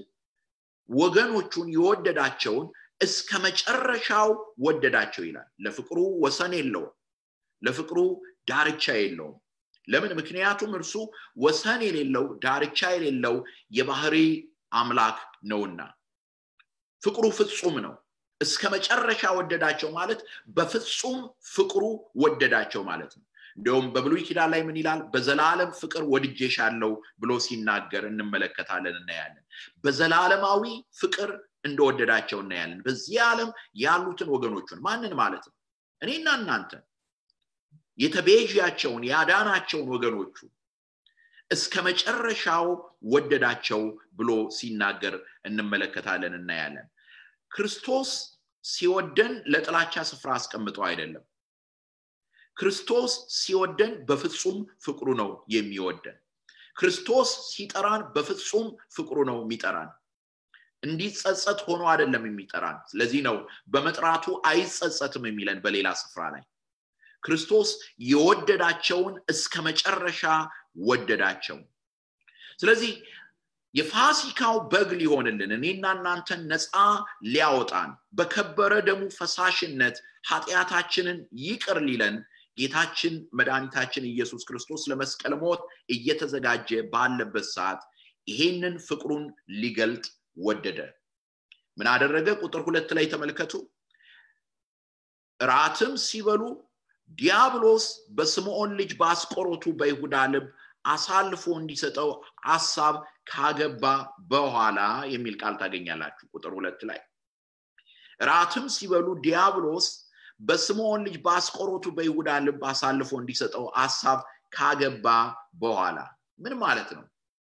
ወገኖቹን የወደዳቸውን እስከ መጨረሻው ወደዳቸው ይላል ለፍቅሩ ወሰን የለውም ለፍቅሩ ዳርቻ የለውም ለምን ምክንያቱም እርሱ ወሰን የሌለው ዳርቻ የሌለው የባህሪ አምላክ ነውና ፍቅሩ ፍጹም ነው እስከ መጨረሻ ወደዳቸው ማለት በፍጹም ፍቅሩ ወደዳቸው ማለት ነው እንዲሁም በብሉይ ኪዳን ላይ ምን ይላል በዘላለም ፍቅር ወድጄሻለው ብሎ ሲናገር እንመለከታለን እናያለን በዘላለማዊ ፍቅር እንደወደዳቸው እናያለን በዚህ ዓለም ያሉትን ወገኖቹን ማንን ማለት ነው እኔና እናንተ የተቤዣቸውን ያዳናቸውን ወገኖቹ እስከ መጨረሻው ወደዳቸው ብሎ ሲናገር እንመለከታለን እናያለን ክርስቶስ ሲወደን ለጥላቻ ስፍራ አስቀምጠው አይደለም ክርስቶስ ሲወደን በፍጹም ፍቅሩ ነው የሚወደን ክርስቶስ ሲጠራን በፍጹም ፍቅሩ ነው የሚጠራን እንዲጸጸት ሆኖ አይደለም የሚጠራን ስለዚህ ነው በመጥራቱ አይጸጸትም የሚለን በሌላ ስፍራ ላይ ክርስቶስ የወደዳቸውን እስከ መጨረሻ ወደዳቸው ስለዚህ የፋሲካው በግ ሊሆንልን እኔና እናንተን ነፃ ሊያወጣን በከበረ ደሙ ፈሳሽነት ኃጢአታችንን ይቅር ሊለን ጌታችን መድኃኒታችን ኢየሱስ ክርስቶስ ለመስቀል ሞት እየተዘጋጀ ባለበት ሰዓት ይሄንን ፍቅሩን ሊገልጥ ወደደ ምን አደረገ ቁጥር ሁለት ላይ ተመልከቱ ራትም ሲበሉ ዲያብሎስ በስምዖን ልጅ በአስቆሮቱ በይሁዳ ልብ አሳልፎ እንዲሰጠው ሀሳብ ካገባ በኋላ የሚል ቃል ታገኛላችሁ ቁጥር ሁለት ላይ ራትም ሲበሉ ዲያብሎስ በስምዖን ልጅ በአስቆሮቱ በይሁዳ ልብ አሳልፎ እንዲሰጠው ሀሳብ ካገባ በኋላ ምን ማለት ነው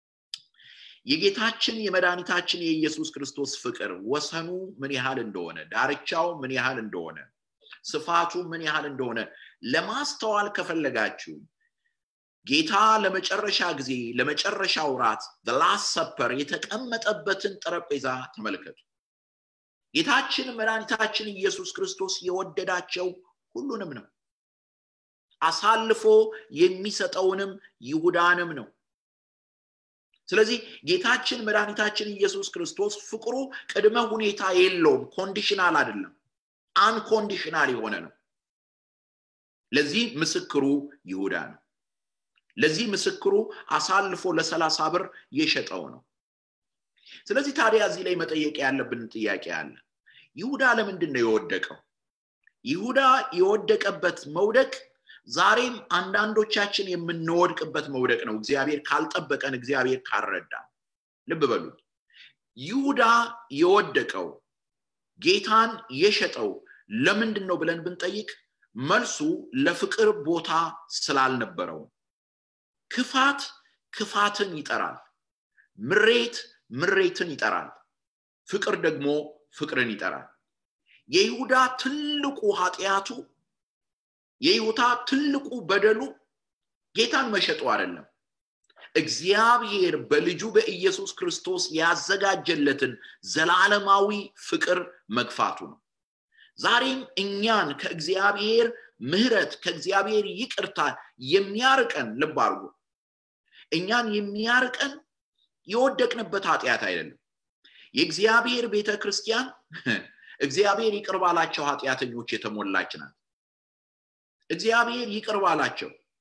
የጌታችን የመድኃኒታችን የኢየሱስ ክርስቶስ ፍቅር ወሰኑ ምን ያህል እንደሆነ ዳርቻው ምን ያህል እንደሆነ ስፋቱ ምን ያህል እንደሆነ ለማስተዋል ከፈለጋችሁ ጌታ ለመጨረሻ ጊዜ ለመጨረሻው ራት ላስት ሰፐር የተቀመጠበትን ጠረጴዛ ተመልከቱ ጌታችን መድኃኒታችን ኢየሱስ ክርስቶስ የወደዳቸው ሁሉንም ነው አሳልፎ የሚሰጠውንም ይሁዳንም ነው ስለዚህ ጌታችን መድኃኒታችን ኢየሱስ ክርስቶስ ፍቅሩ ቅድመ ሁኔታ የለውም ኮንዲሽናል አይደለም አንኮንዲሽናል የሆነ ነው ለዚህ ምስክሩ ይሁዳ ነው ለዚህ ምስክሩ አሳልፎ ለሰላሳ ብር የሸጠው ነው ስለዚህ ታዲያ እዚህ ላይ መጠየቅ ያለብን ጥያቄ አለ ይሁዳ ለምንድን ነው የወደቀው ይሁዳ የወደቀበት መውደቅ ዛሬም አንዳንዶቻችን የምንወድቅበት መውደቅ ነው እግዚአብሔር ካልጠበቀን እግዚአብሔር ካልረዳ ልብ በሉ ይሁዳ የወደቀው ጌታን የሸጠው ለምንድን ነው ብለን ብንጠይቅ መልሱ ለፍቅር ቦታ ስላልነበረው ክፋት ክፋትን ይጠራል ምሬት ምሬትን ይጠራል ፍቅር ደግሞ ፍቅርን ይጠራል የይሁዳ ትልቁ ኃጢአቱ የይሁዳ ትልቁ በደሉ ጌታን መሸጡ አይደለም እግዚአብሔር በልጁ በኢየሱስ ክርስቶስ ያዘጋጀለትን ዘላለማዊ ፍቅር መግፋቱ ነው ዛሬም እኛን ከእግዚአብሔር ምህረት ከእግዚአብሔር ይቅርታ የሚያርቀን ልብ አድርጎ እኛን የሚያርቀን የወደቅንበት ኃጢአት አይደለም የእግዚአብሔር ቤተ ክርስቲያን እግዚአብሔር ይቅር ባላቸው ኃጢአተኞች የተሞላች ናት እግዚአብሔር ይቅር ባላቸው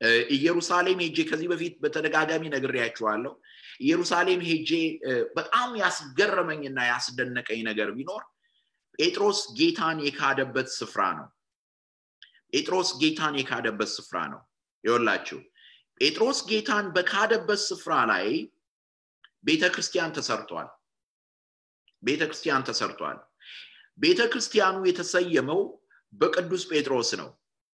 ኢየሩሳሌም ሄጄ ከዚህ በፊት በተደጋጋሚ ነግሬያችኋለሁ ኢየሩሳሌም ሄጄ በጣም ያስገረመኝና ያስደነቀኝ ነገር ቢኖር ጴጥሮስ ጌታን የካደበት ስፍራ ነው ጴጥሮስ ጌታን የካደበት ስፍራ ነው ይወላችሁ ጴጥሮስ ጌታን በካደበት ስፍራ ላይ ቤተ ክርስቲያን ተሰርቷል ቤተ ክርስቲያን ተሰርቷል ቤተ ክርስቲያኑ የተሰየመው በቅዱስ ጴጥሮስ ነው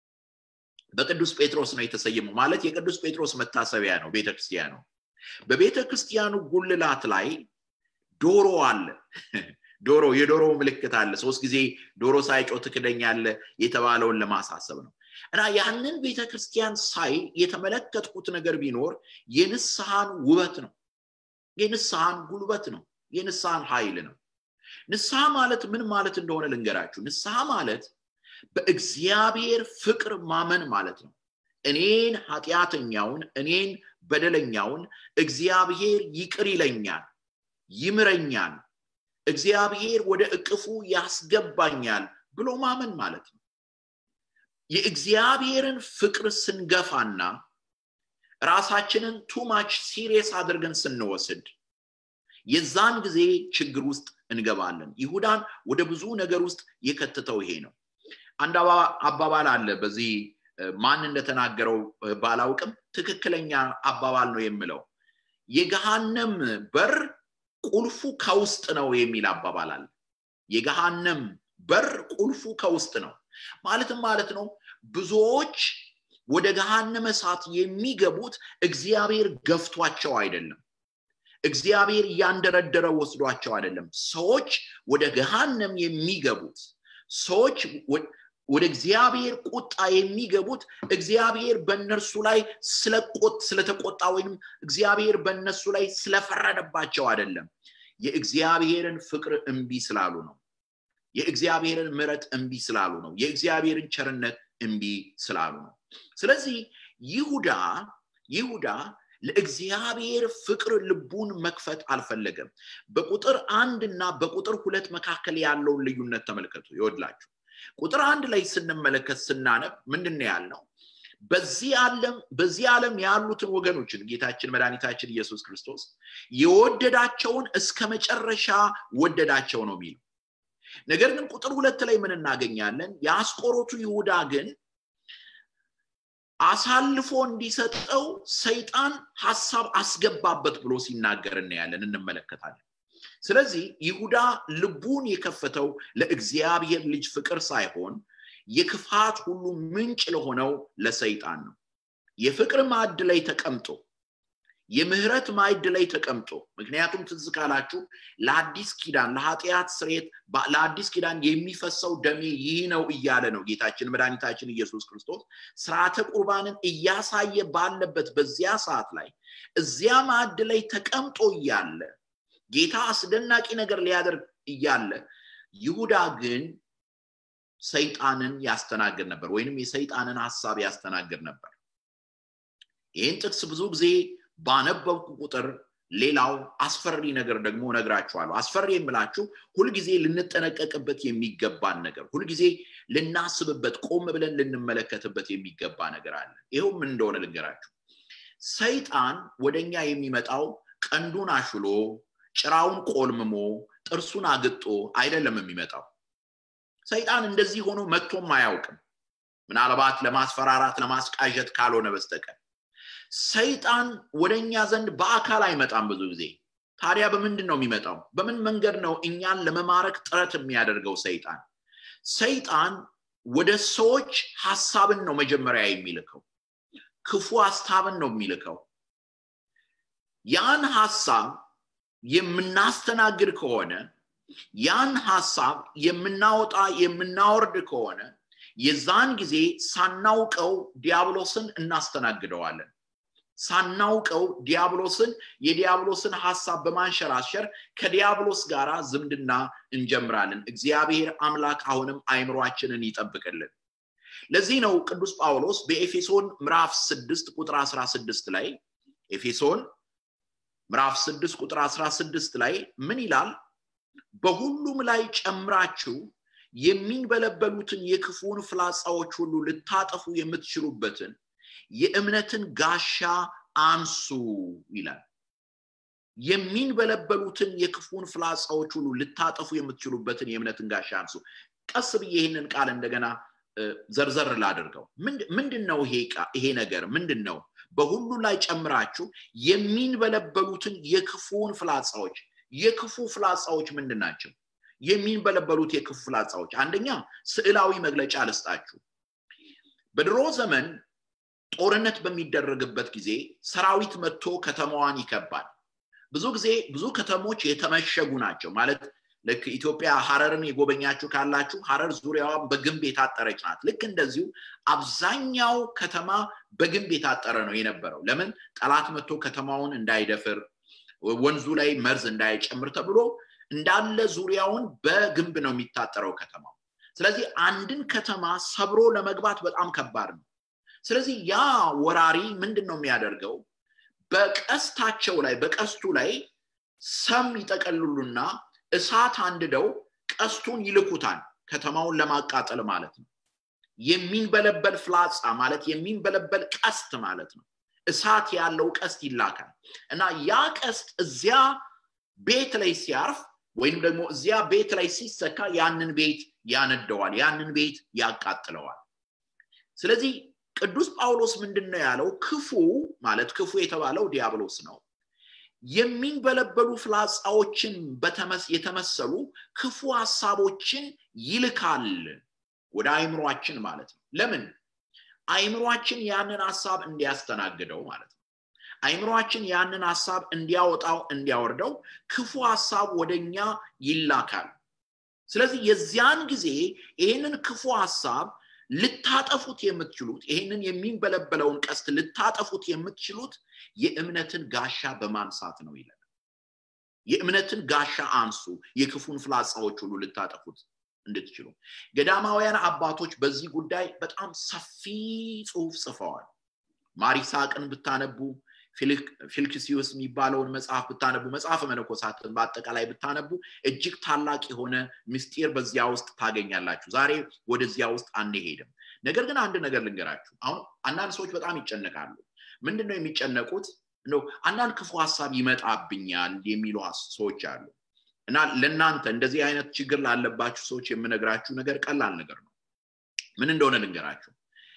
በቅዱስ ጴጥሮስ ነው የተሰየመው ማለት የቅዱስ ጴጥሮስ መታሰቢያ ነው ቤተ ክርስቲያኑ በቤተ ክርስቲያኑ ጉልላት ላይ ዶሮ አለ ዶሮ የዶሮ ምልክት አለ ሶስት ጊዜ ዶሮ ሳይጮ ትክደኛለ የተባለውን ለማሳሰብ ነው እና ያንን ቤተ ክርስቲያን ሳይ የተመለከትኩት ነገር ቢኖር የንስሐን ውበት ነው የንስሐን ጉልበት ነው የንስሐን ኃይል ነው ንስሐ ማለት ምን ማለት እንደሆነ ልንገራችሁ ንስሐ ማለት በእግዚአብሔር ፍቅር ማመን ማለት ነው እኔን ኃጢአተኛውን እኔን በደለኛውን እግዚአብሔር ይቅር ይለኛል ይምረኛል እግዚአብሔር ወደ እቅፉ ያስገባኛል ብሎ ማመን ማለት ነው የእግዚአብሔርን ፍቅር ስንገፋና ራሳችንን ቱማች ሲሪየስ አድርገን ስንወስድ የዛን ጊዜ ችግር ውስጥ እንገባለን ይሁዳን ወደ ብዙ ነገር ውስጥ የከትተው ይሄ ነው አንድ አባባል አለ በዚህ ማን እንደተናገረው ባላውቅም ትክክለኛ አባባል ነው የምለው የገሃነም በር ቁልፉ ከውስጥ ነው የሚል አባባል አለ የገሃነም በር ቁልፉ ከውስጥ ነው ማለትም ማለት ነው ብዙዎች ወደ ገሃነመ እሳት የሚገቡት እግዚአብሔር ገፍቷቸው አይደለም እግዚአብሔር እያንደረደረ ወስዷቸው አይደለም ሰዎች ወደ ገሃነም የሚገቡት ሰዎች ወደ እግዚአብሔር ቁጣ የሚገቡት እግዚአብሔር በእነርሱ ላይ ስለተቆጣ ወይም እግዚአብሔር በእነሱ ላይ ስለፈረደባቸው አይደለም የእግዚአብሔርን ፍቅር እምቢ ስላሉ ነው የእግዚአብሔርን ምረት እምቢ ስላሉ ነው የእግዚአብሔርን ቸርነት እምቢ ስላሉ ነው ስለዚህ ይሁዳ ይሁዳ ለእግዚአብሔር ፍቅር ልቡን መክፈት አልፈለገም በቁጥር አንድ እና በቁጥር ሁለት መካከል ያለውን ልዩነት ተመልከቱ ይወድላችሁ ቁጥር አንድ ላይ ስንመለከት ስናነብ ምንድን ያልነው በዚህ ዓለም በዚህ ዓለም ያሉትን ወገኖችን ጌታችን መድኃኒታችን ኢየሱስ ክርስቶስ የወደዳቸውን እስከ መጨረሻ ወደዳቸው ነው የሚለው ነገር ግን ቁጥር ሁለት ላይ ምን እናገኛለን የአስቆሮቱ ይሁዳ ግን አሳልፎ እንዲሰጠው ሰይጣን ሀሳብ አስገባበት ብሎ ሲናገር እናያለን እንመለከታለን ስለዚህ ይሁዳ ልቡን የከፈተው ለእግዚአብሔር ልጅ ፍቅር ሳይሆን የክፋት ሁሉ ምንጭ ለሆነው ለሰይጣን ነው የፍቅር ማዕድ ላይ ተቀምጦ የምህረት ማዕድ ላይ ተቀምጦ ምክንያቱም ትዝ ካላችሁ ለአዲስ ኪዳን ለኃጢአት ስሬት ለአዲስ ኪዳን የሚፈሰው ደሜ ይህ ነው እያለ ነው ጌታችን መድኃኒታችን ኢየሱስ ክርስቶስ ስርዓተ ቁርባንን እያሳየ ባለበት በዚያ ሰዓት ላይ እዚያ ማዕድ ላይ ተቀምጦ እያለ ጌታ አስደናቂ ነገር ሊያደርግ እያለ ይሁዳ ግን ሰይጣንን ያስተናግድ ነበር ወይንም የሰይጣንን ሀሳብ ያስተናግድ ነበር ይህን ጥቅስ ብዙ ጊዜ ባነበብኩ ቁጥር ሌላው አስፈሪ ነገር ደግሞ ነግራችኋለሁ አስፈሪ የምላችሁ ሁልጊዜ ልንጠነቀቅበት የሚገባን ነገር ሁልጊዜ ልናስብበት ቆም ብለን ልንመለከትበት የሚገባ ነገር አለ ይኸው ምን እንደሆነ ልንገራችሁ ሰይጣን ወደኛ የሚመጣው ቀንዱን አሽሎ ጭራውን ቆልምሞ ጥርሱን አግጦ አይደለም የሚመጣው ሰይጣን እንደዚህ ሆኖ መጥቶም አያውቅም ምናልባት ለማስፈራራት ለማስቃዠት ካልሆነ በስተቀር ሰይጣን ወደኛ ዘንድ በአካል አይመጣም ብዙ ጊዜ ታዲያ በምንድን ነው የሚመጣው በምን መንገድ ነው እኛን ለመማረክ ጥረት የሚያደርገው ሰይጣን ሰይጣን ወደ ሰዎች ሀሳብን ነው መጀመሪያ የሚልከው ክፉ ሀሳብን ነው የሚልከው ያን ሀሳብ የምናስተናግድ ከሆነ ያን ሀሳብ የምናወጣ የምናወርድ ከሆነ የዛን ጊዜ ሳናውቀው ዲያብሎስን እናስተናግደዋለን ሳናውቀው ዲያብሎስን የዲያብሎስን ሀሳብ በማንሸራሸር ከዲያብሎስ ጋር ዝምድና እንጀምራለን እግዚአብሔር አምላክ አሁንም አይምሯችንን ይጠብቅልን ለዚህ ነው ቅዱስ ጳውሎስ በኤፌሶን ምዕራፍ 6 ቁጥር 16 ላይ ኤፌሶን ምዕራፍ 6 ቁጥር 16 ላይ ምን ይላል በሁሉም ላይ ጨምራችሁ የሚንበለበሉትን የክፉን ፍላጻዎች ሁሉ ልታጠፉ የምትችሉበትን የእምነትን ጋሻ አንሱ ይላል የሚንበለበሉትን የክፉን ፍላጻዎች ሁሉ ልታጠፉ የምትችሉበትን የእምነትን ጋሻ አንሱ ቀስ ብዬ ይህንን ቃል እንደገና ዘርዘር ላድርገው ምንድን ነው ይሄ ነገር ምንድን ነው በሁሉ ላይ ጨምራችሁ የሚንበለበሉትን የክፉን ፍላጻዎች የክፉ ፍላጻዎች ምንድን ናቸው የሚንበለበሉት የክፉ ፍላጻዎች አንደኛ ስዕላዊ መግለጫ ልስጣችሁ በድሮ ዘመን ጦርነት በሚደረግበት ጊዜ ሰራዊት መጥቶ ከተማዋን ይከባል ብዙ ጊዜ ብዙ ከተሞች የተመሸጉ ናቸው ማለት ልክ ኢትዮጵያ ሀረርን የጎበኛችሁ ካላችሁ ሀረር ዙሪያዋን በግንብ የታጠረች ናት ልክ እንደዚሁ አብዛኛው ከተማ በግንብ የታጠረ ነው የነበረው ለምን ጠላት መጥቶ ከተማውን እንዳይደፍር ወንዙ ላይ መርዝ እንዳይጨምር ተብሎ እንዳለ ዙሪያውን በግንብ ነው የሚታጠረው ከተማው ስለዚህ አንድን ከተማ ሰብሮ ለመግባት በጣም ከባድ ነው ስለዚህ ያ ወራሪ ምንድን ነው የሚያደርገው በቀስታቸው ላይ በቀስቱ ላይ ሰም ይጠቀልሉና እሳት አንድደው ቀስቱን ይልኩታል ከተማውን ለማቃጠል ማለት ነው የሚንበለበል ፍላጻ ማለት የሚንበለበል ቀስት ማለት ነው እሳት ያለው ቀስት ይላካል እና ያ ቀስት እዚያ ቤት ላይ ሲያርፍ ወይም ደግሞ እዚያ ቤት ላይ ሲሰካ ያንን ቤት ያነደዋል ያንን ቤት ያቃጥለዋል ስለዚህ ቅዱስ ጳውሎስ ምንድን ነው ያለው ክፉ ማለት ክፉ የተባለው ዲያብሎስ ነው የሚንበለበሉ ፍላጻዎችን የተመሰሉ ክፉ ሀሳቦችን ይልካል ወደ አይምሯችን ማለት ነው ለምን አይምሯችን ያንን ሀሳብ እንዲያስተናግደው ማለት ነው አይምሯችን ያንን ሀሳብ እንዲያወጣው እንዲያወርደው ክፉ ሀሳብ ወደኛ ይላካል ስለዚህ የዚያን ጊዜ ይህንን ክፉ ሀሳብ ልታጠፉት የምትችሉት ይህንን የሚንበለበለውን ቀስት ልታጠፉት የምትችሉት የእምነትን ጋሻ በማንሳት ነው ይላል የእምነትን ጋሻ አንሱ የክፉን ፍላጻዎች ሁሉ ልታጠፉት እንድትችሉ ገዳማውያን አባቶች በዚህ ጉዳይ በጣም ሰፊ ጽሁፍ ጽፈዋል ማሪሳቅን ብታነቡ ፊልክሲዩስ የሚባለውን መጽሐፍ ብታነቡ መጽሐፈ መነኮሳትን በአጠቃላይ ብታነቡ እጅግ ታላቅ የሆነ ምስጢር በዚያ ውስጥ ታገኛላችሁ ዛሬ ወደዚያ ውስጥ አንሄድም ነገር ግን አንድ ነገር ልንገራችሁ አሁን አንዳንድ ሰዎች በጣም ይጨነቃሉ ምንድን ነው የሚጨነቁት እንደው አንዳንድ ክፉ ሀሳብ ይመጣብኛል የሚሉ ሰዎች አሉ እና ለእናንተ እንደዚህ አይነት ችግር ላለባችሁ ሰዎች የምነግራችሁ ነገር ቀላል ነገር ነው ምን እንደሆነ ልንገራችሁ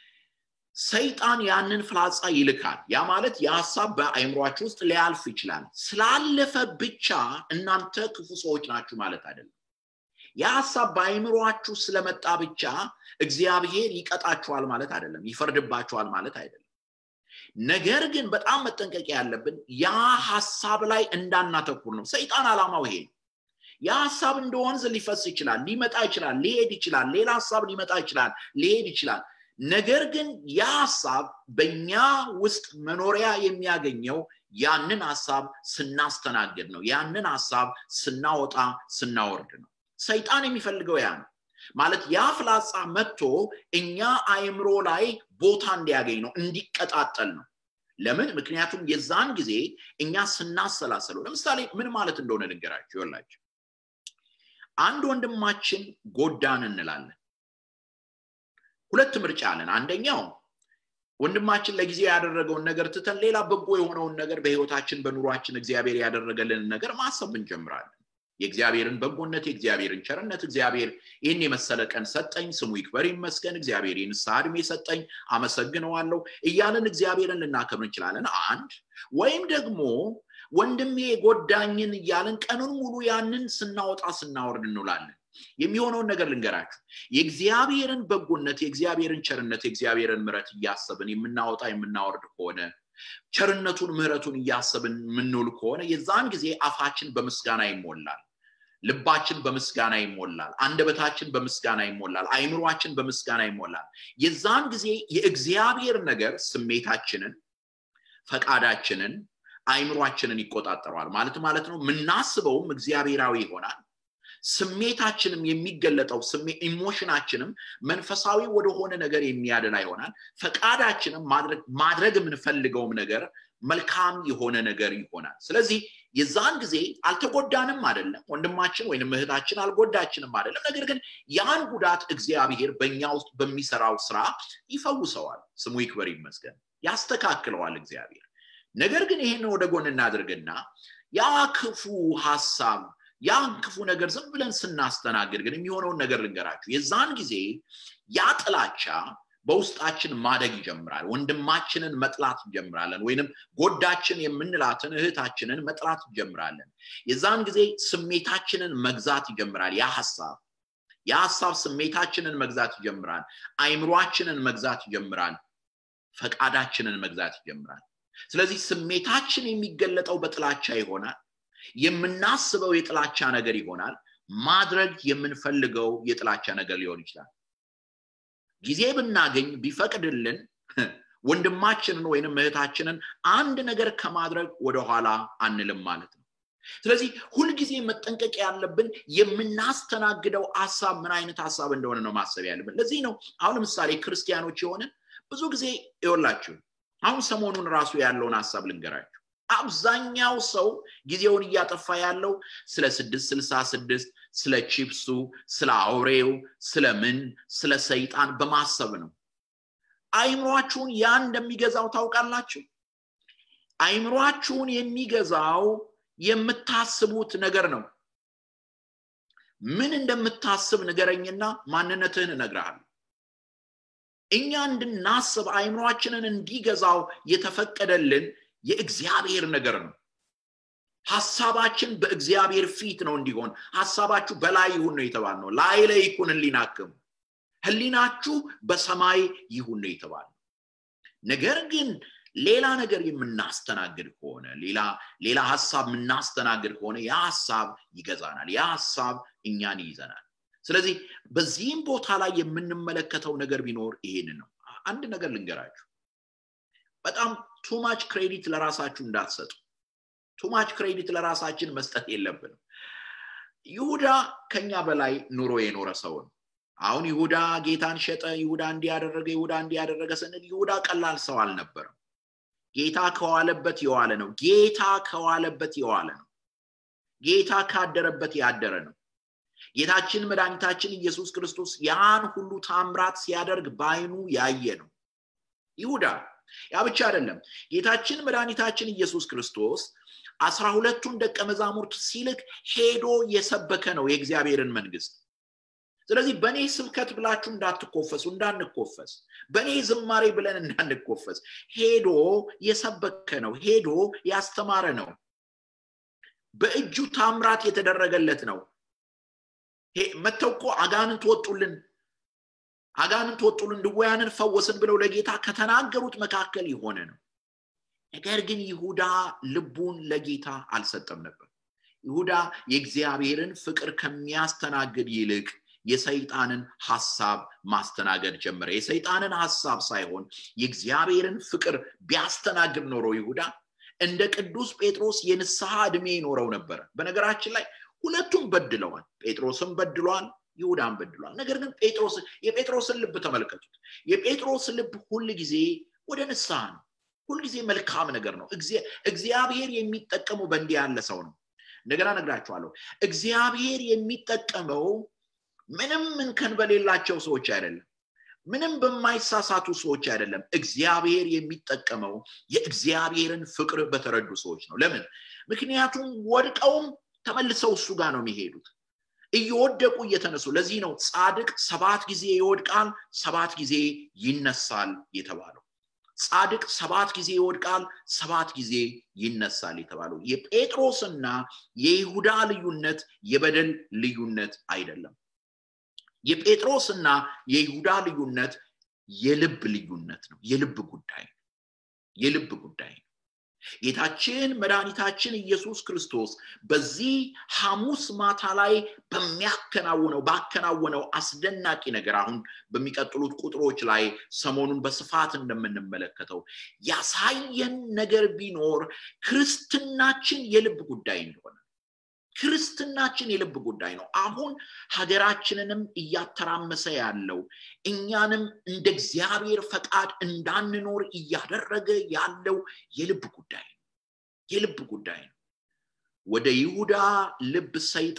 ሰይጣን ያንን ፍላጻ ይልካል ያ ማለት የሀሳብ በአይምሯችሁ ውስጥ ሊያልፍ ይችላል ስላለፈ ብቻ እናንተ ክፉ ሰዎች ናችሁ ማለት አይደለም የሀሳብ በአይምሯችሁ ስለመጣ ብቻ እግዚአብሔር ይቀጣችኋል ማለት አይደለም ይፈርድባችኋል ማለት አይደለም ነገር ግን በጣም መጠንቀቅ ያለብን ያ ሀሳብ ላይ እንዳናተኩር ነው ሰይጣን አላማው ይሄ ነው ያ ሀሳብ እንደ ወንዝ ሊፈስ ይችላል ሊመጣ ይችላል ሊሄድ ይችላል ሌላ ሀሳብ ሊመጣ ይችላል ሊሄድ ይችላል ነገር ግን ያ ሀሳብ በእኛ ውስጥ መኖሪያ የሚያገኘው ያንን ሀሳብ ስናስተናግድ ነው ያንን ሀሳብ ስናወጣ ስናወርድ ነው ሰይጣን የሚፈልገው ያ ነው ማለት ያ ፍላጻ መጥቶ እኛ አይምሮ ላይ ቦታ እንዲያገኝ ነው እንዲቀጣጠል ነው ለምን ምክንያቱም የዛን ጊዜ እኛ ስናሰላሰለው ለምሳሌ ምን ማለት እንደሆነ ንገራችሁ ይላቸው አንድ ወንድማችን ጎዳን እንላለን ሁለት ምርጫ አለን አንደኛው ወንድማችን ለጊዜ ያደረገውን ነገር ትተን ሌላ በጎ የሆነውን ነገር በህይወታችን በኑሯችን እግዚአብሔር ያደረገልን ነገር ማሰብ እንጀምራለን የእግዚአብሔርን በጎነት የእግዚአብሔርን ቸርነት እግዚአብሔር ይህን የመሰለ ቀን ሰጠኝ ስሙ ይክበር ይመስገን እግዚአብሔር የንስሐ እድሜ ሰጠኝ አመሰግነዋለሁ እያለን እግዚአብሔርን ልናከብር እንችላለን አንድ ወይም ደግሞ ወንድሜ የጎዳኝን እያለን ቀኑን ሙሉ ያንን ስናወጣ ስናወርድ እንውላለን የሚሆነውን ነገር ልንገራችሁ የእግዚአብሔርን በጎነት የእግዚአብሔርን ቸርነት የእግዚአብሔርን ምረት እያሰብን የምናወጣ የምናወርድ ከሆነ ቸርነቱን ምህረቱን እያሰብን የምንውል ከሆነ የዛን ጊዜ አፋችን በምስጋና ይሞላል ልባችን በምስጋና ይሞላል አንደበታችን በምስጋና ይሞላል አይምሯችን በምስጋና ይሞላል የዛን ጊዜ የእግዚአብሔር ነገር ስሜታችንን ፈቃዳችንን አይምሯችንን ይቆጣጠረዋል ማለት ማለት ነው የምናስበውም እግዚአብሔራዊ ይሆናል ስሜታችንም የሚገለጠው ኢሞሽናችንም መንፈሳዊ ወደሆነ ነገር የሚያደላ ይሆናል ፈቃዳችንም ማድረግ የምንፈልገውም ነገር መልካም የሆነ ነገር ይሆናል ስለዚህ የዛን ጊዜ አልተጎዳንም አይደለም ወንድማችን ወይም እህታችን አልጎዳችንም አይደለም ነገር ግን ያን ጉዳት እግዚአብሔር በእኛ ውስጥ በሚሰራው ስራ ይፈውሰዋል ስሙ ይክበር ይመስገን ያስተካክለዋል እግዚአብሔር ነገር ግን ይህን ወደ ጎን እናድርግና ያ ክፉ ሀሳብ ያን ክፉ ነገር ዝም ብለን ስናስተናግድ ግን የሚሆነውን ነገር ልንገራችሁ የዛን ጊዜ ያ ጥላቻ በውስጣችን ማደግ ይጀምራል ወንድማችንን መጥላት እንጀምራለን ወይንም ጎዳችን የምንላትን እህታችንን መጥላት እንጀምራለን የዛን ጊዜ ስሜታችንን መግዛት ይጀምራል ያ ሀሳብ ያ ሀሳብ ስሜታችንን መግዛት ይጀምራል አይምሯችንን መግዛት ይጀምራል ፈቃዳችንን መግዛት ይጀምራል ስለዚህ ስሜታችን የሚገለጠው በጥላቻ ይሆናል የምናስበው የጥላቻ ነገር ይሆናል ማድረግ የምንፈልገው የጥላቻ ነገር ሊሆን ይችላል ጊዜ ብናገኝ ቢፈቅድልን ወንድማችንን ወይንም እህታችንን አንድ ነገር ከማድረግ ወደኋላ አንልም ማለት ነው ስለዚህ ሁልጊዜ መጠንቀቅ ያለብን የምናስተናግደው ሀሳብ ምን አይነት ሀሳብ እንደሆነ ነው ማሰብ ያለብን ለዚህ ነው አሁን ለምሳሌ ክርስቲያኖች የሆንን ብዙ ጊዜ ይወላችሁ አሁን ሰሞኑን ራሱ ያለውን ሀሳብ ልንገራችሁ አብዛኛው ሰው ጊዜውን እያጠፋ ያለው ስለ ስድስት ስልሳ ስድስት ስለ ቺፕሱ ስለ አውሬው ስለ ምን ስለ ሰይጣን በማሰብ ነው አይምሯችሁን ያ እንደሚገዛው ታውቃላችሁ አይምሯችሁን የሚገዛው የምታስቡት ነገር ነው ምን እንደምታስብ ንገረኝና ማንነትህን እነግርሃለሁ እኛ እንድናስብ አይምሯችንን እንዲገዛው የተፈቀደልን የእግዚአብሔር ነገር ነው ሀሳባችን በእግዚአብሔር ፊት ነው እንዲሆን ሀሳባችሁ በላይ ይሁን ነው የተባል ነው ላይ ላይ ይኩን ህሊናክም ህሊናችሁ በሰማይ ይሁን ነው የተባል ነገር ግን ሌላ ነገር የምናስተናግድ ከሆነ ሌላ ሌላ ሀሳብ የምናስተናግድ ከሆነ ያ ሀሳብ ይገዛናል ያ ሀሳብ እኛን ይይዘናል ስለዚህ በዚህም ቦታ ላይ የምንመለከተው ነገር ቢኖር ይሄን ነው አንድ ነገር ልንገራችሁ በጣም ቱማች ክሬዲት ለራሳችሁ እንዳትሰጡ ቱማች ክሬዲት ለራሳችን መስጠት የለብንም ይሁዳ ከኛ በላይ ኑሮ የኖረ ሰው ነው አሁን ይሁዳ ጌታን ሸጠ ይሁዳ እንዲያደረገ ይሁዳ እንዲያደረገ ስንል ይሁዳ ቀላል ሰው አልነበረም ጌታ ከዋለበት የዋለ ነው ጌታ ከዋለበት የዋለ ነው ጌታ ካደረበት ያደረ ነው ጌታችን መድኃኒታችን ኢየሱስ ክርስቶስ ያን ሁሉ ታምራት ሲያደርግ በአይኑ ያየ ነው ይሁዳ ያ ብቻ አይደለም ጌታችን መድኃኒታችን ኢየሱስ ክርስቶስ አስራ ሁለቱን ደቀ መዛሙርት ሲልክ ሄዶ የሰበከ ነው የእግዚአብሔርን መንግስት ስለዚህ በእኔ ስብከት ብላችሁ እንዳትኮፈሱ እንዳንኮፈስ በእኔ ዝማሬ ብለን እንዳንኮፈስ ሄዶ የሰበከ ነው ሄዶ ያስተማረ ነው በእጁ ታምራት የተደረገለት ነው መተው እኮ አጋንንት ወጡልን አጋንንት ወጡልን ድወያንን ፈወስን ብለው ለጌታ ከተናገሩት መካከል የሆነ ነው ነገር ግን ይሁዳ ልቡን ለጌታ አልሰጠም ነበር ይሁዳ የእግዚአብሔርን ፍቅር ከሚያስተናግድ ይልቅ የሰይጣንን ሀሳብ ማስተናገድ ጀመረ የሰይጣንን ሀሳብ ሳይሆን የእግዚአብሔርን ፍቅር ቢያስተናግድ ኖሮ ይሁዳ እንደ ቅዱስ ጴጥሮስ የንስሐ ዕድሜ ይኖረው ነበረ በነገራችን ላይ ሁለቱም በድለዋል ጴጥሮስም በድሏል ይሁዳን በድሏል ነገር ግን ጴጥሮስ የጴጥሮስን ልብ ተመልከቱት የጴጥሮስ ልብ ሁል ጊዜ ወደ ንስሐ ነው ሁልጊዜ መልካም ነገር ነው እግዚአብሔር የሚጠቀመው በእንዲህ ያለ ሰው ነው እንደገና ነግራችኋለሁ እግዚአብሔር የሚጠቀመው ምንም እንከን በሌላቸው ሰዎች አይደለም ምንም በማይሳሳቱ ሰዎች አይደለም እግዚአብሔር የሚጠቀመው የእግዚአብሔርን ፍቅር በተረዱ ሰዎች ነው ለምን ምክንያቱም ወድቀውም ተመልሰው እሱ ጋር ነው የሚሄዱት እየወደቁ እየተነሱ ለዚህ ነው ጻድቅ ሰባት ጊዜ ይወድቃል ሰባት ጊዜ ይነሳል የተባለው ጻድቅ ሰባት ጊዜ ይወድቃል ሰባት ጊዜ ይነሳል የተባለው የጴጥሮስና የይሁዳ ልዩነት የበደል ልዩነት አይደለም የጴጥሮስና የይሁዳ ልዩነት የልብ ልዩነት ነው የልብ ጉዳይ ነው የልብ ጉዳይ ነው ጌታችን መድኃኒታችን ኢየሱስ ክርስቶስ በዚህ ሐሙስ ማታ ላይ በሚያከናውነው ባከናወነው አስደናቂ ነገር አሁን በሚቀጥሉት ቁጥሮች ላይ ሰሞኑን በስፋት እንደምንመለከተው ያሳየን ነገር ቢኖር ክርስትናችን የልብ ጉዳይ እንደሆነ ክርስትናችን የልብ ጉዳይ ነው አሁን ሀገራችንንም እያተራመሰ ያለው እኛንም እንደ እግዚአብሔር ፈቃድ እንዳንኖር እያደረገ ያለው የልብ ጉዳይ ነው የልብ ጉዳይ ነው ወደ ይሁዳ ልብ ሰይጣን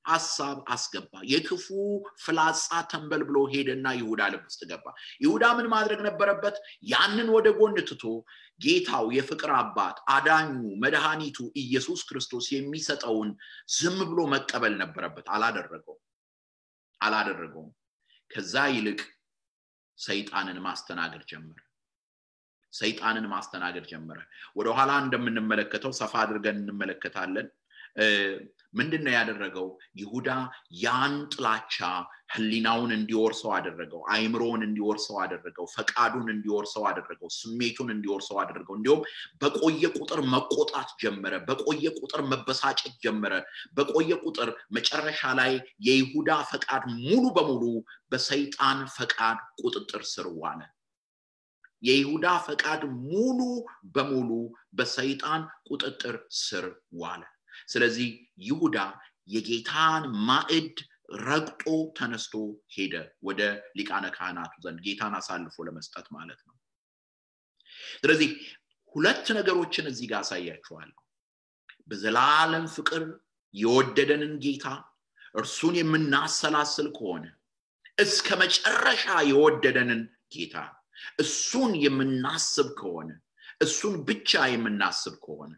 ሀሳብ አስገባ የክፉ ፍላጻ ተንበል ብሎ ሄደና ይሁዳ ልብ ውስጥ ገባ ይሁዳ ምን ማድረግ ነበረበት ያንን ወደ ጎን ትቶ ጌታው የፍቅር አባት አዳኙ መድኃኒቱ ኢየሱስ ክርስቶስ የሚሰጠውን ዝም ብሎ መቀበል ነበረበት አላደረገውም አላደረገውም ከዛ ይልቅ ሰይጣንን ማስተናገድ ጀመረ ሰይጣንን ማስተናገድ ጀመረ ወደኋላ እንደምንመለከተው ሰፋ አድርገን እንመለከታለን ምንድን ነው ያደረገው ይሁዳ ያን ጥላቻ ህሊናውን እንዲወርሰው አደረገው አይምሮውን እንዲወርሰው አደረገው ፈቃዱን እንዲወርሰው አደረገው ስሜቱን እንዲወርሰው አደረገው እንዲሁም በቆየ ቁጥር መቆጣት ጀመረ በቆየ ቁጥር መበሳጨት ጀመረ በቆየ ቁጥር መጨረሻ ላይ የይሁዳ ፈቃድ ሙሉ በሙሉ በሰይጣን ፈቃድ ቁጥጥር ስር ዋለ የይሁዳ ፈቃድ ሙሉ በሙሉ በሰይጣን ቁጥጥር ስር ዋለ ስለዚህ ይሁዳ የጌታን ማዕድ ረግጦ ተነስቶ ሄደ ወደ ሊቃነ ካህናቱ ዘንድ ጌታን አሳልፎ ለመስጠት ማለት ነው ስለዚህ ሁለት ነገሮችን እዚህ ጋር አሳያችኋለሁ በዘላለም ፍቅር የወደደንን ጌታ እርሱን የምናሰላስል ከሆነ እስከ መጨረሻ የወደደንን ጌታ እሱን የምናስብ ከሆነ እሱን ብቻ የምናስብ ከሆነ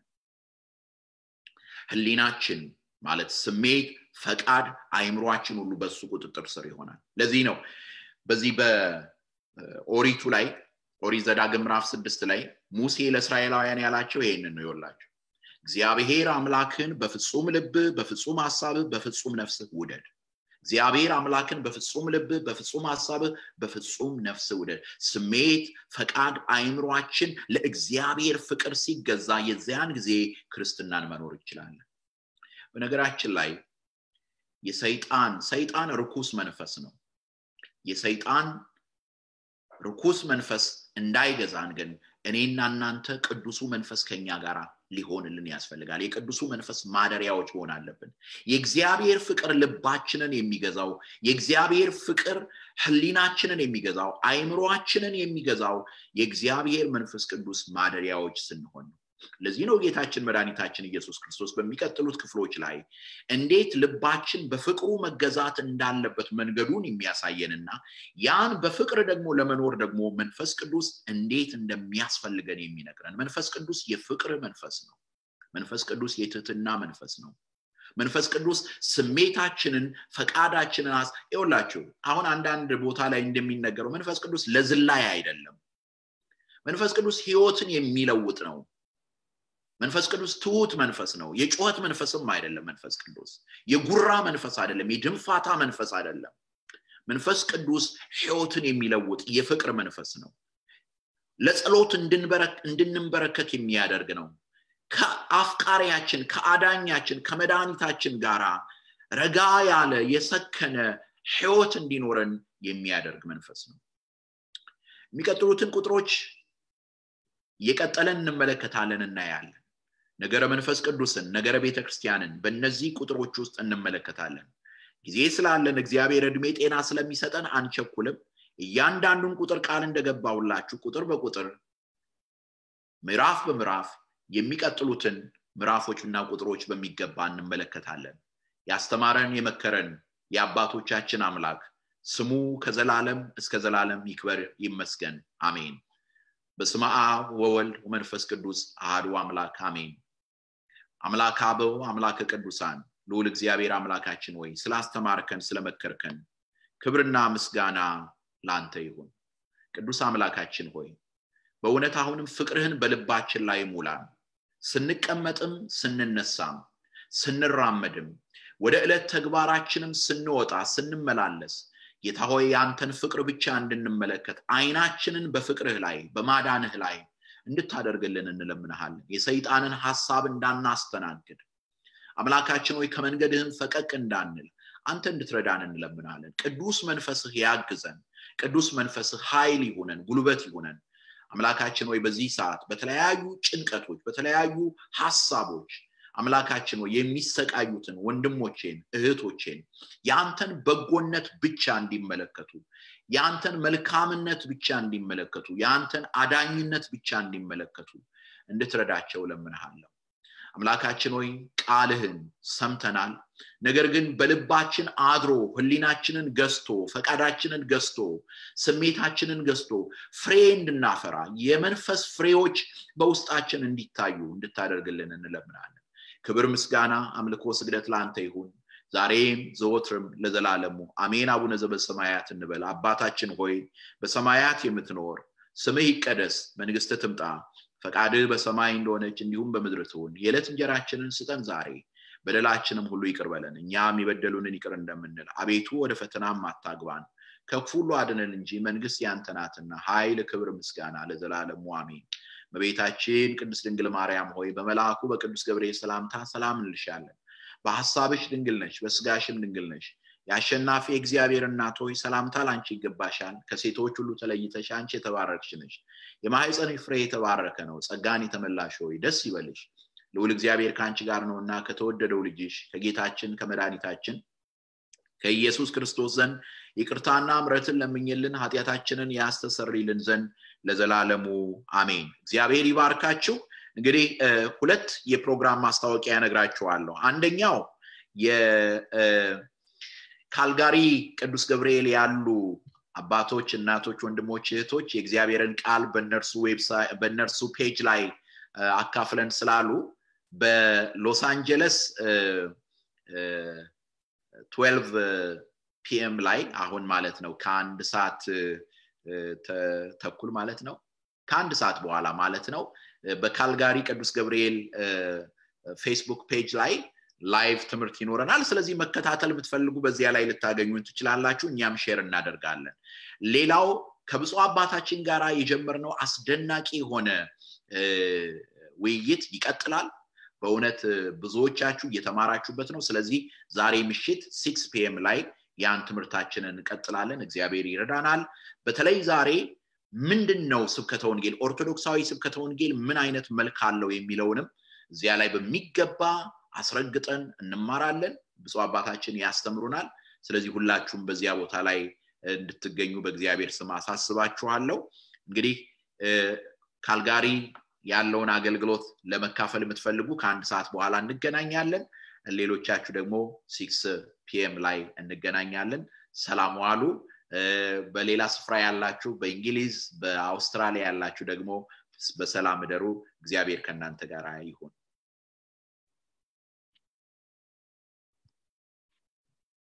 ህሊናችን ማለት ስሜት ፈቃድ አይምሯችን ሁሉ በሱ ቁጥጥር ስር ይሆናል ለዚህ ነው በዚህ በኦሪቱ ላይ ኦሪት ዘዳግም ምዕራፍ ስድስት ላይ ሙሴ ለእስራኤላውያን ያላቸው ይሄንን ነው ይወላቸው እግዚአብሔር አምላክን በፍጹም ልብ በፍጹም ሀሳብህ በፍጹም ነፍስህ ውደድ እግዚአብሔር አምላክን በፍጹም ልብህ በፍጹም ሀሳብህ በፍጹም ነፍስ ውደድ ስሜት ፈቃድ አይምሯችን ለእግዚአብሔር ፍቅር ሲገዛ የዚያን ጊዜ ክርስትናን መኖር ይችላለን በነገራችን ላይ የሰይጣን ሰይጣን ርኩስ መንፈስ ነው የሰይጣን ርኩስ መንፈስ እንዳይገዛን ግን እኔና እናንተ ቅዱሱ መንፈስ ከኛ ጋር ሊሆንልን ያስፈልጋል የቅዱሱ መንፈስ ማደሪያዎች መሆን አለብን የእግዚአብሔር ፍቅር ልባችንን የሚገዛው የእግዚአብሔር ፍቅር ህሊናችንን የሚገዛው አይምሮአችንን የሚገዛው የእግዚአብሔር መንፈስ ቅዱስ ማደሪያዎች ስንሆን ነው ለዚህ ነው ጌታችን መድኃኒታችን ኢየሱስ ክርስቶስ በሚቀጥሉት ክፍሎች ላይ እንዴት ልባችን በፍቅሩ መገዛት እንዳለበት መንገዱን የሚያሳየንና ያን በፍቅር ደግሞ ለመኖር ደግሞ መንፈስ ቅዱስ እንዴት እንደሚያስፈልገን የሚነግረን መንፈስ ቅዱስ የፍቅር መንፈስ ነው መንፈስ ቅዱስ የትህትና መንፈስ ነው መንፈስ ቅዱስ ስሜታችንን ፈቃዳችንን ይውላችሁ አሁን አንዳንድ ቦታ ላይ እንደሚነገረው መንፈስ ቅዱስ ለዝላይ አይደለም መንፈስ ቅዱስ ህይወትን የሚለውጥ ነው መንፈስ ቅዱስ ትሁት መንፈስ ነው የጩኸት መንፈስም አይደለም መንፈስ ቅዱስ የጉራ መንፈስ አይደለም የድንፋታ መንፈስ አይደለም መንፈስ ቅዱስ ህይወትን የሚለውጥ የፍቅር መንፈስ ነው ለጸሎት እንድንበረከት የሚያደርግ ነው ከአፍቃሪያችን ከአዳኛችን ከመድኃኒታችን ጋር ረጋ ያለ የሰከነ ህይወት እንዲኖረን የሚያደርግ መንፈስ ነው የሚቀጥሉትን ቁጥሮች እየቀጠለን እንመለከታለን እናያለን ነገረ መንፈስ ቅዱስን ነገረ ቤተ ክርስቲያንን በእነዚህ ቁጥሮች ውስጥ እንመለከታለን ጊዜ ስላለን እግዚአብሔር እድሜ ጤና ስለሚሰጠን አንቸኩልም እያንዳንዱን ቁጥር ቃል እንደገባውላችሁ ቁጥር በቁጥር ምዕራፍ በምዕራፍ የሚቀጥሉትን ምዕራፎችና ቁጥሮች በሚገባ እንመለከታለን ያስተማረን የመከረን የአባቶቻችን አምላክ ስሙ ከዘላለም እስከ ዘላለም ይክበር ይመስገን አሜን በስመ አብ ወወልድ ወመንፈስ ቅዱስ አህዱ አምላክ አሜን አምላክ አበው አምላከ ቅዱሳን ልዑል እግዚአብሔር አምላካችን ወይ ስላስተማርከን ስለመከርከን ክብርና ምስጋና ላንተ ይሁን ቅዱስ አምላካችን ሆይ በእውነት አሁንም ፍቅርህን በልባችን ላይ ሙላን ስንቀመጥም ስንነሳም ስንራመድም ወደ ዕለት ተግባራችንም ስንወጣ ስንመላለስ ጌታ ሆይ የአንተን ፍቅር ብቻ እንድንመለከት አይናችንን በፍቅርህ ላይ በማዳንህ ላይ እንድታደርግልን እንለምንሃለን የሰይጣንን ሀሳብ እንዳናስተናግድ አምላካችን ሆይ ከመንገድህም ፈቀቅ እንዳንል አንተ እንድትረዳን እንለምናለን ቅዱስ መንፈስህ ያግዘን ቅዱስ መንፈስህ ኃይል ይሁነን ጉልበት ይሁነን አምላካችን ወይ በዚህ ሰዓት በተለያዩ ጭንቀቶች በተለያዩ ሀሳቦች አምላካችን ወይ የሚሰቃዩትን ወንድሞቼን እህቶቼን የአንተን በጎነት ብቻ እንዲመለከቱ የአንተን መልካምነት ብቻ እንዲመለከቱ የአንተን አዳኝነት ብቻ እንዲመለከቱ እንድትረዳቸው ለምንሃለሁ አምላካችን ሆይ ቃልህን ሰምተናል ነገር ግን በልባችን አድሮ ህሊናችንን ገዝቶ ፈቃዳችንን ገዝቶ ስሜታችንን ገዝቶ ፍሬ እንድናፈራ የመንፈስ ፍሬዎች በውስጣችን እንዲታዩ እንድታደርግልን እንለምናለን ክብር ምስጋና አምልኮ ስግደት ለአንተ ይሁን ዛሬም ዘወትርም ለዘላለሙ አሜን አቡነ ዘበሰማያት እንበል አባታችን ሆይ በሰማያት የምትኖር ስምህ ይቀደስ መንግስት ትምጣ ፈቃድህ በሰማይ እንደሆነች እንዲሁም በምድር ትሁን የዕለት እንጀራችንን ስጠን ዛሬ በደላችንም ሁሉ ይቅር በለን እኛም የበደሉንን ይቅር እንደምንል አቤቱ ወደ ፈተናም አታግባን ከክፉ ሁሉ አድነን እንጂ መንግስት ያንተ ናትና ኃይል ክብር ምስጋና ለዘላለሙ አሜን በቤታችን ቅዱስ ድንግል ማርያም ሆይ በመልአኩ በቅዱስ ገብርኤል ሰላምታ ሰላም እንልሻለን በሀሳብሽ ድንግል ነሽ በስጋሽም ድንግል ነሽ የአሸናፊ እግዚአብሔር እናት ሆይ ሰላምታ ለአንቺ ይገባሻል ከሴቶች ሁሉ ተለይተሽ አንቺ የተባረክሽ ነሽ የማህፀንሽ ፍሬ የተባረከ ነው ጸጋን የተመላሽ ሆይ ደስ ይበልሽ ልውል እግዚአብሔር ከአንቺ ጋር ነውና ከተወደደው ልጅሽ ከጌታችን ከመድኃኒታችን ከኢየሱስ ክርስቶስ ዘንድ ይቅርታና ምረትን ለምኝልን ኃጢአታችንን ያስተሰርይልን ዘንድ ለዘላለሙ አሜን እግዚአብሔር ይባርካችሁ እንግዲህ ሁለት የፕሮግራም ማስታወቂያ ነግራችኋለሁ አንደኛው የካልጋሪ ቅዱስ ገብርኤል ያሉ አባቶች እናቶች ወንድሞች እህቶች የእግዚአብሔርን ቃል በእነርሱ በእነርሱ ፔጅ ላይ አካፍለን ስላሉ በሎስ አንጀለስ 12 ፒኤም ላይ አሁን ማለት ነው ከአንድ ሰዓት ተኩል ማለት ነው ከአንድ ሰዓት በኋላ ማለት ነው በካልጋሪ ቅዱስ ገብርኤል ፌስቡክ ፔጅ ላይ ላይቭ ትምህርት ይኖረናል ስለዚህ መከታተል የምትፈልጉ በዚያ ላይ ልታገኙን ትችላላችሁ እኛም ሼር እናደርጋለን ሌላው ከብፁ አባታችን ጋር የጀመርነው አስደናቂ የሆነ ውይይት ይቀጥላል በእውነት ብዙዎቻችሁ እየተማራችሁበት ነው ስለዚህ ዛሬ ምሽት ሲክስ ፒኤም ላይ ያን ትምህርታችንን እንቀጥላለን እግዚአብሔር ይረዳናል በተለይ ዛሬ ምንድን ነው ስብከተ ወንጌል ኦርቶዶክሳዊ ስብከተ ወንጌል ምን አይነት መልክ አለው የሚለውንም እዚያ ላይ በሚገባ አስረግጠን እንማራለን ብፁ አባታችን ያስተምሩናል ስለዚህ ሁላችሁም በዚያ ቦታ ላይ እንድትገኙ በእግዚአብሔር ስም አሳስባችኋለሁ እንግዲህ ካልጋሪ ያለውን አገልግሎት ለመካፈል የምትፈልጉ ከአንድ ሰዓት በኋላ እንገናኛለን ሌሎቻችሁ ደግሞ ሲክስ ፒኤም ላይ እንገናኛለን ሰላም ዋሉ በሌላ ስፍራ ያላችሁ በእንግሊዝ በአውስትራሊያ ያላችሁ ደግሞ በሰላም እደሩ እግዚአብሔር ከእናንተ ጋር ይሁን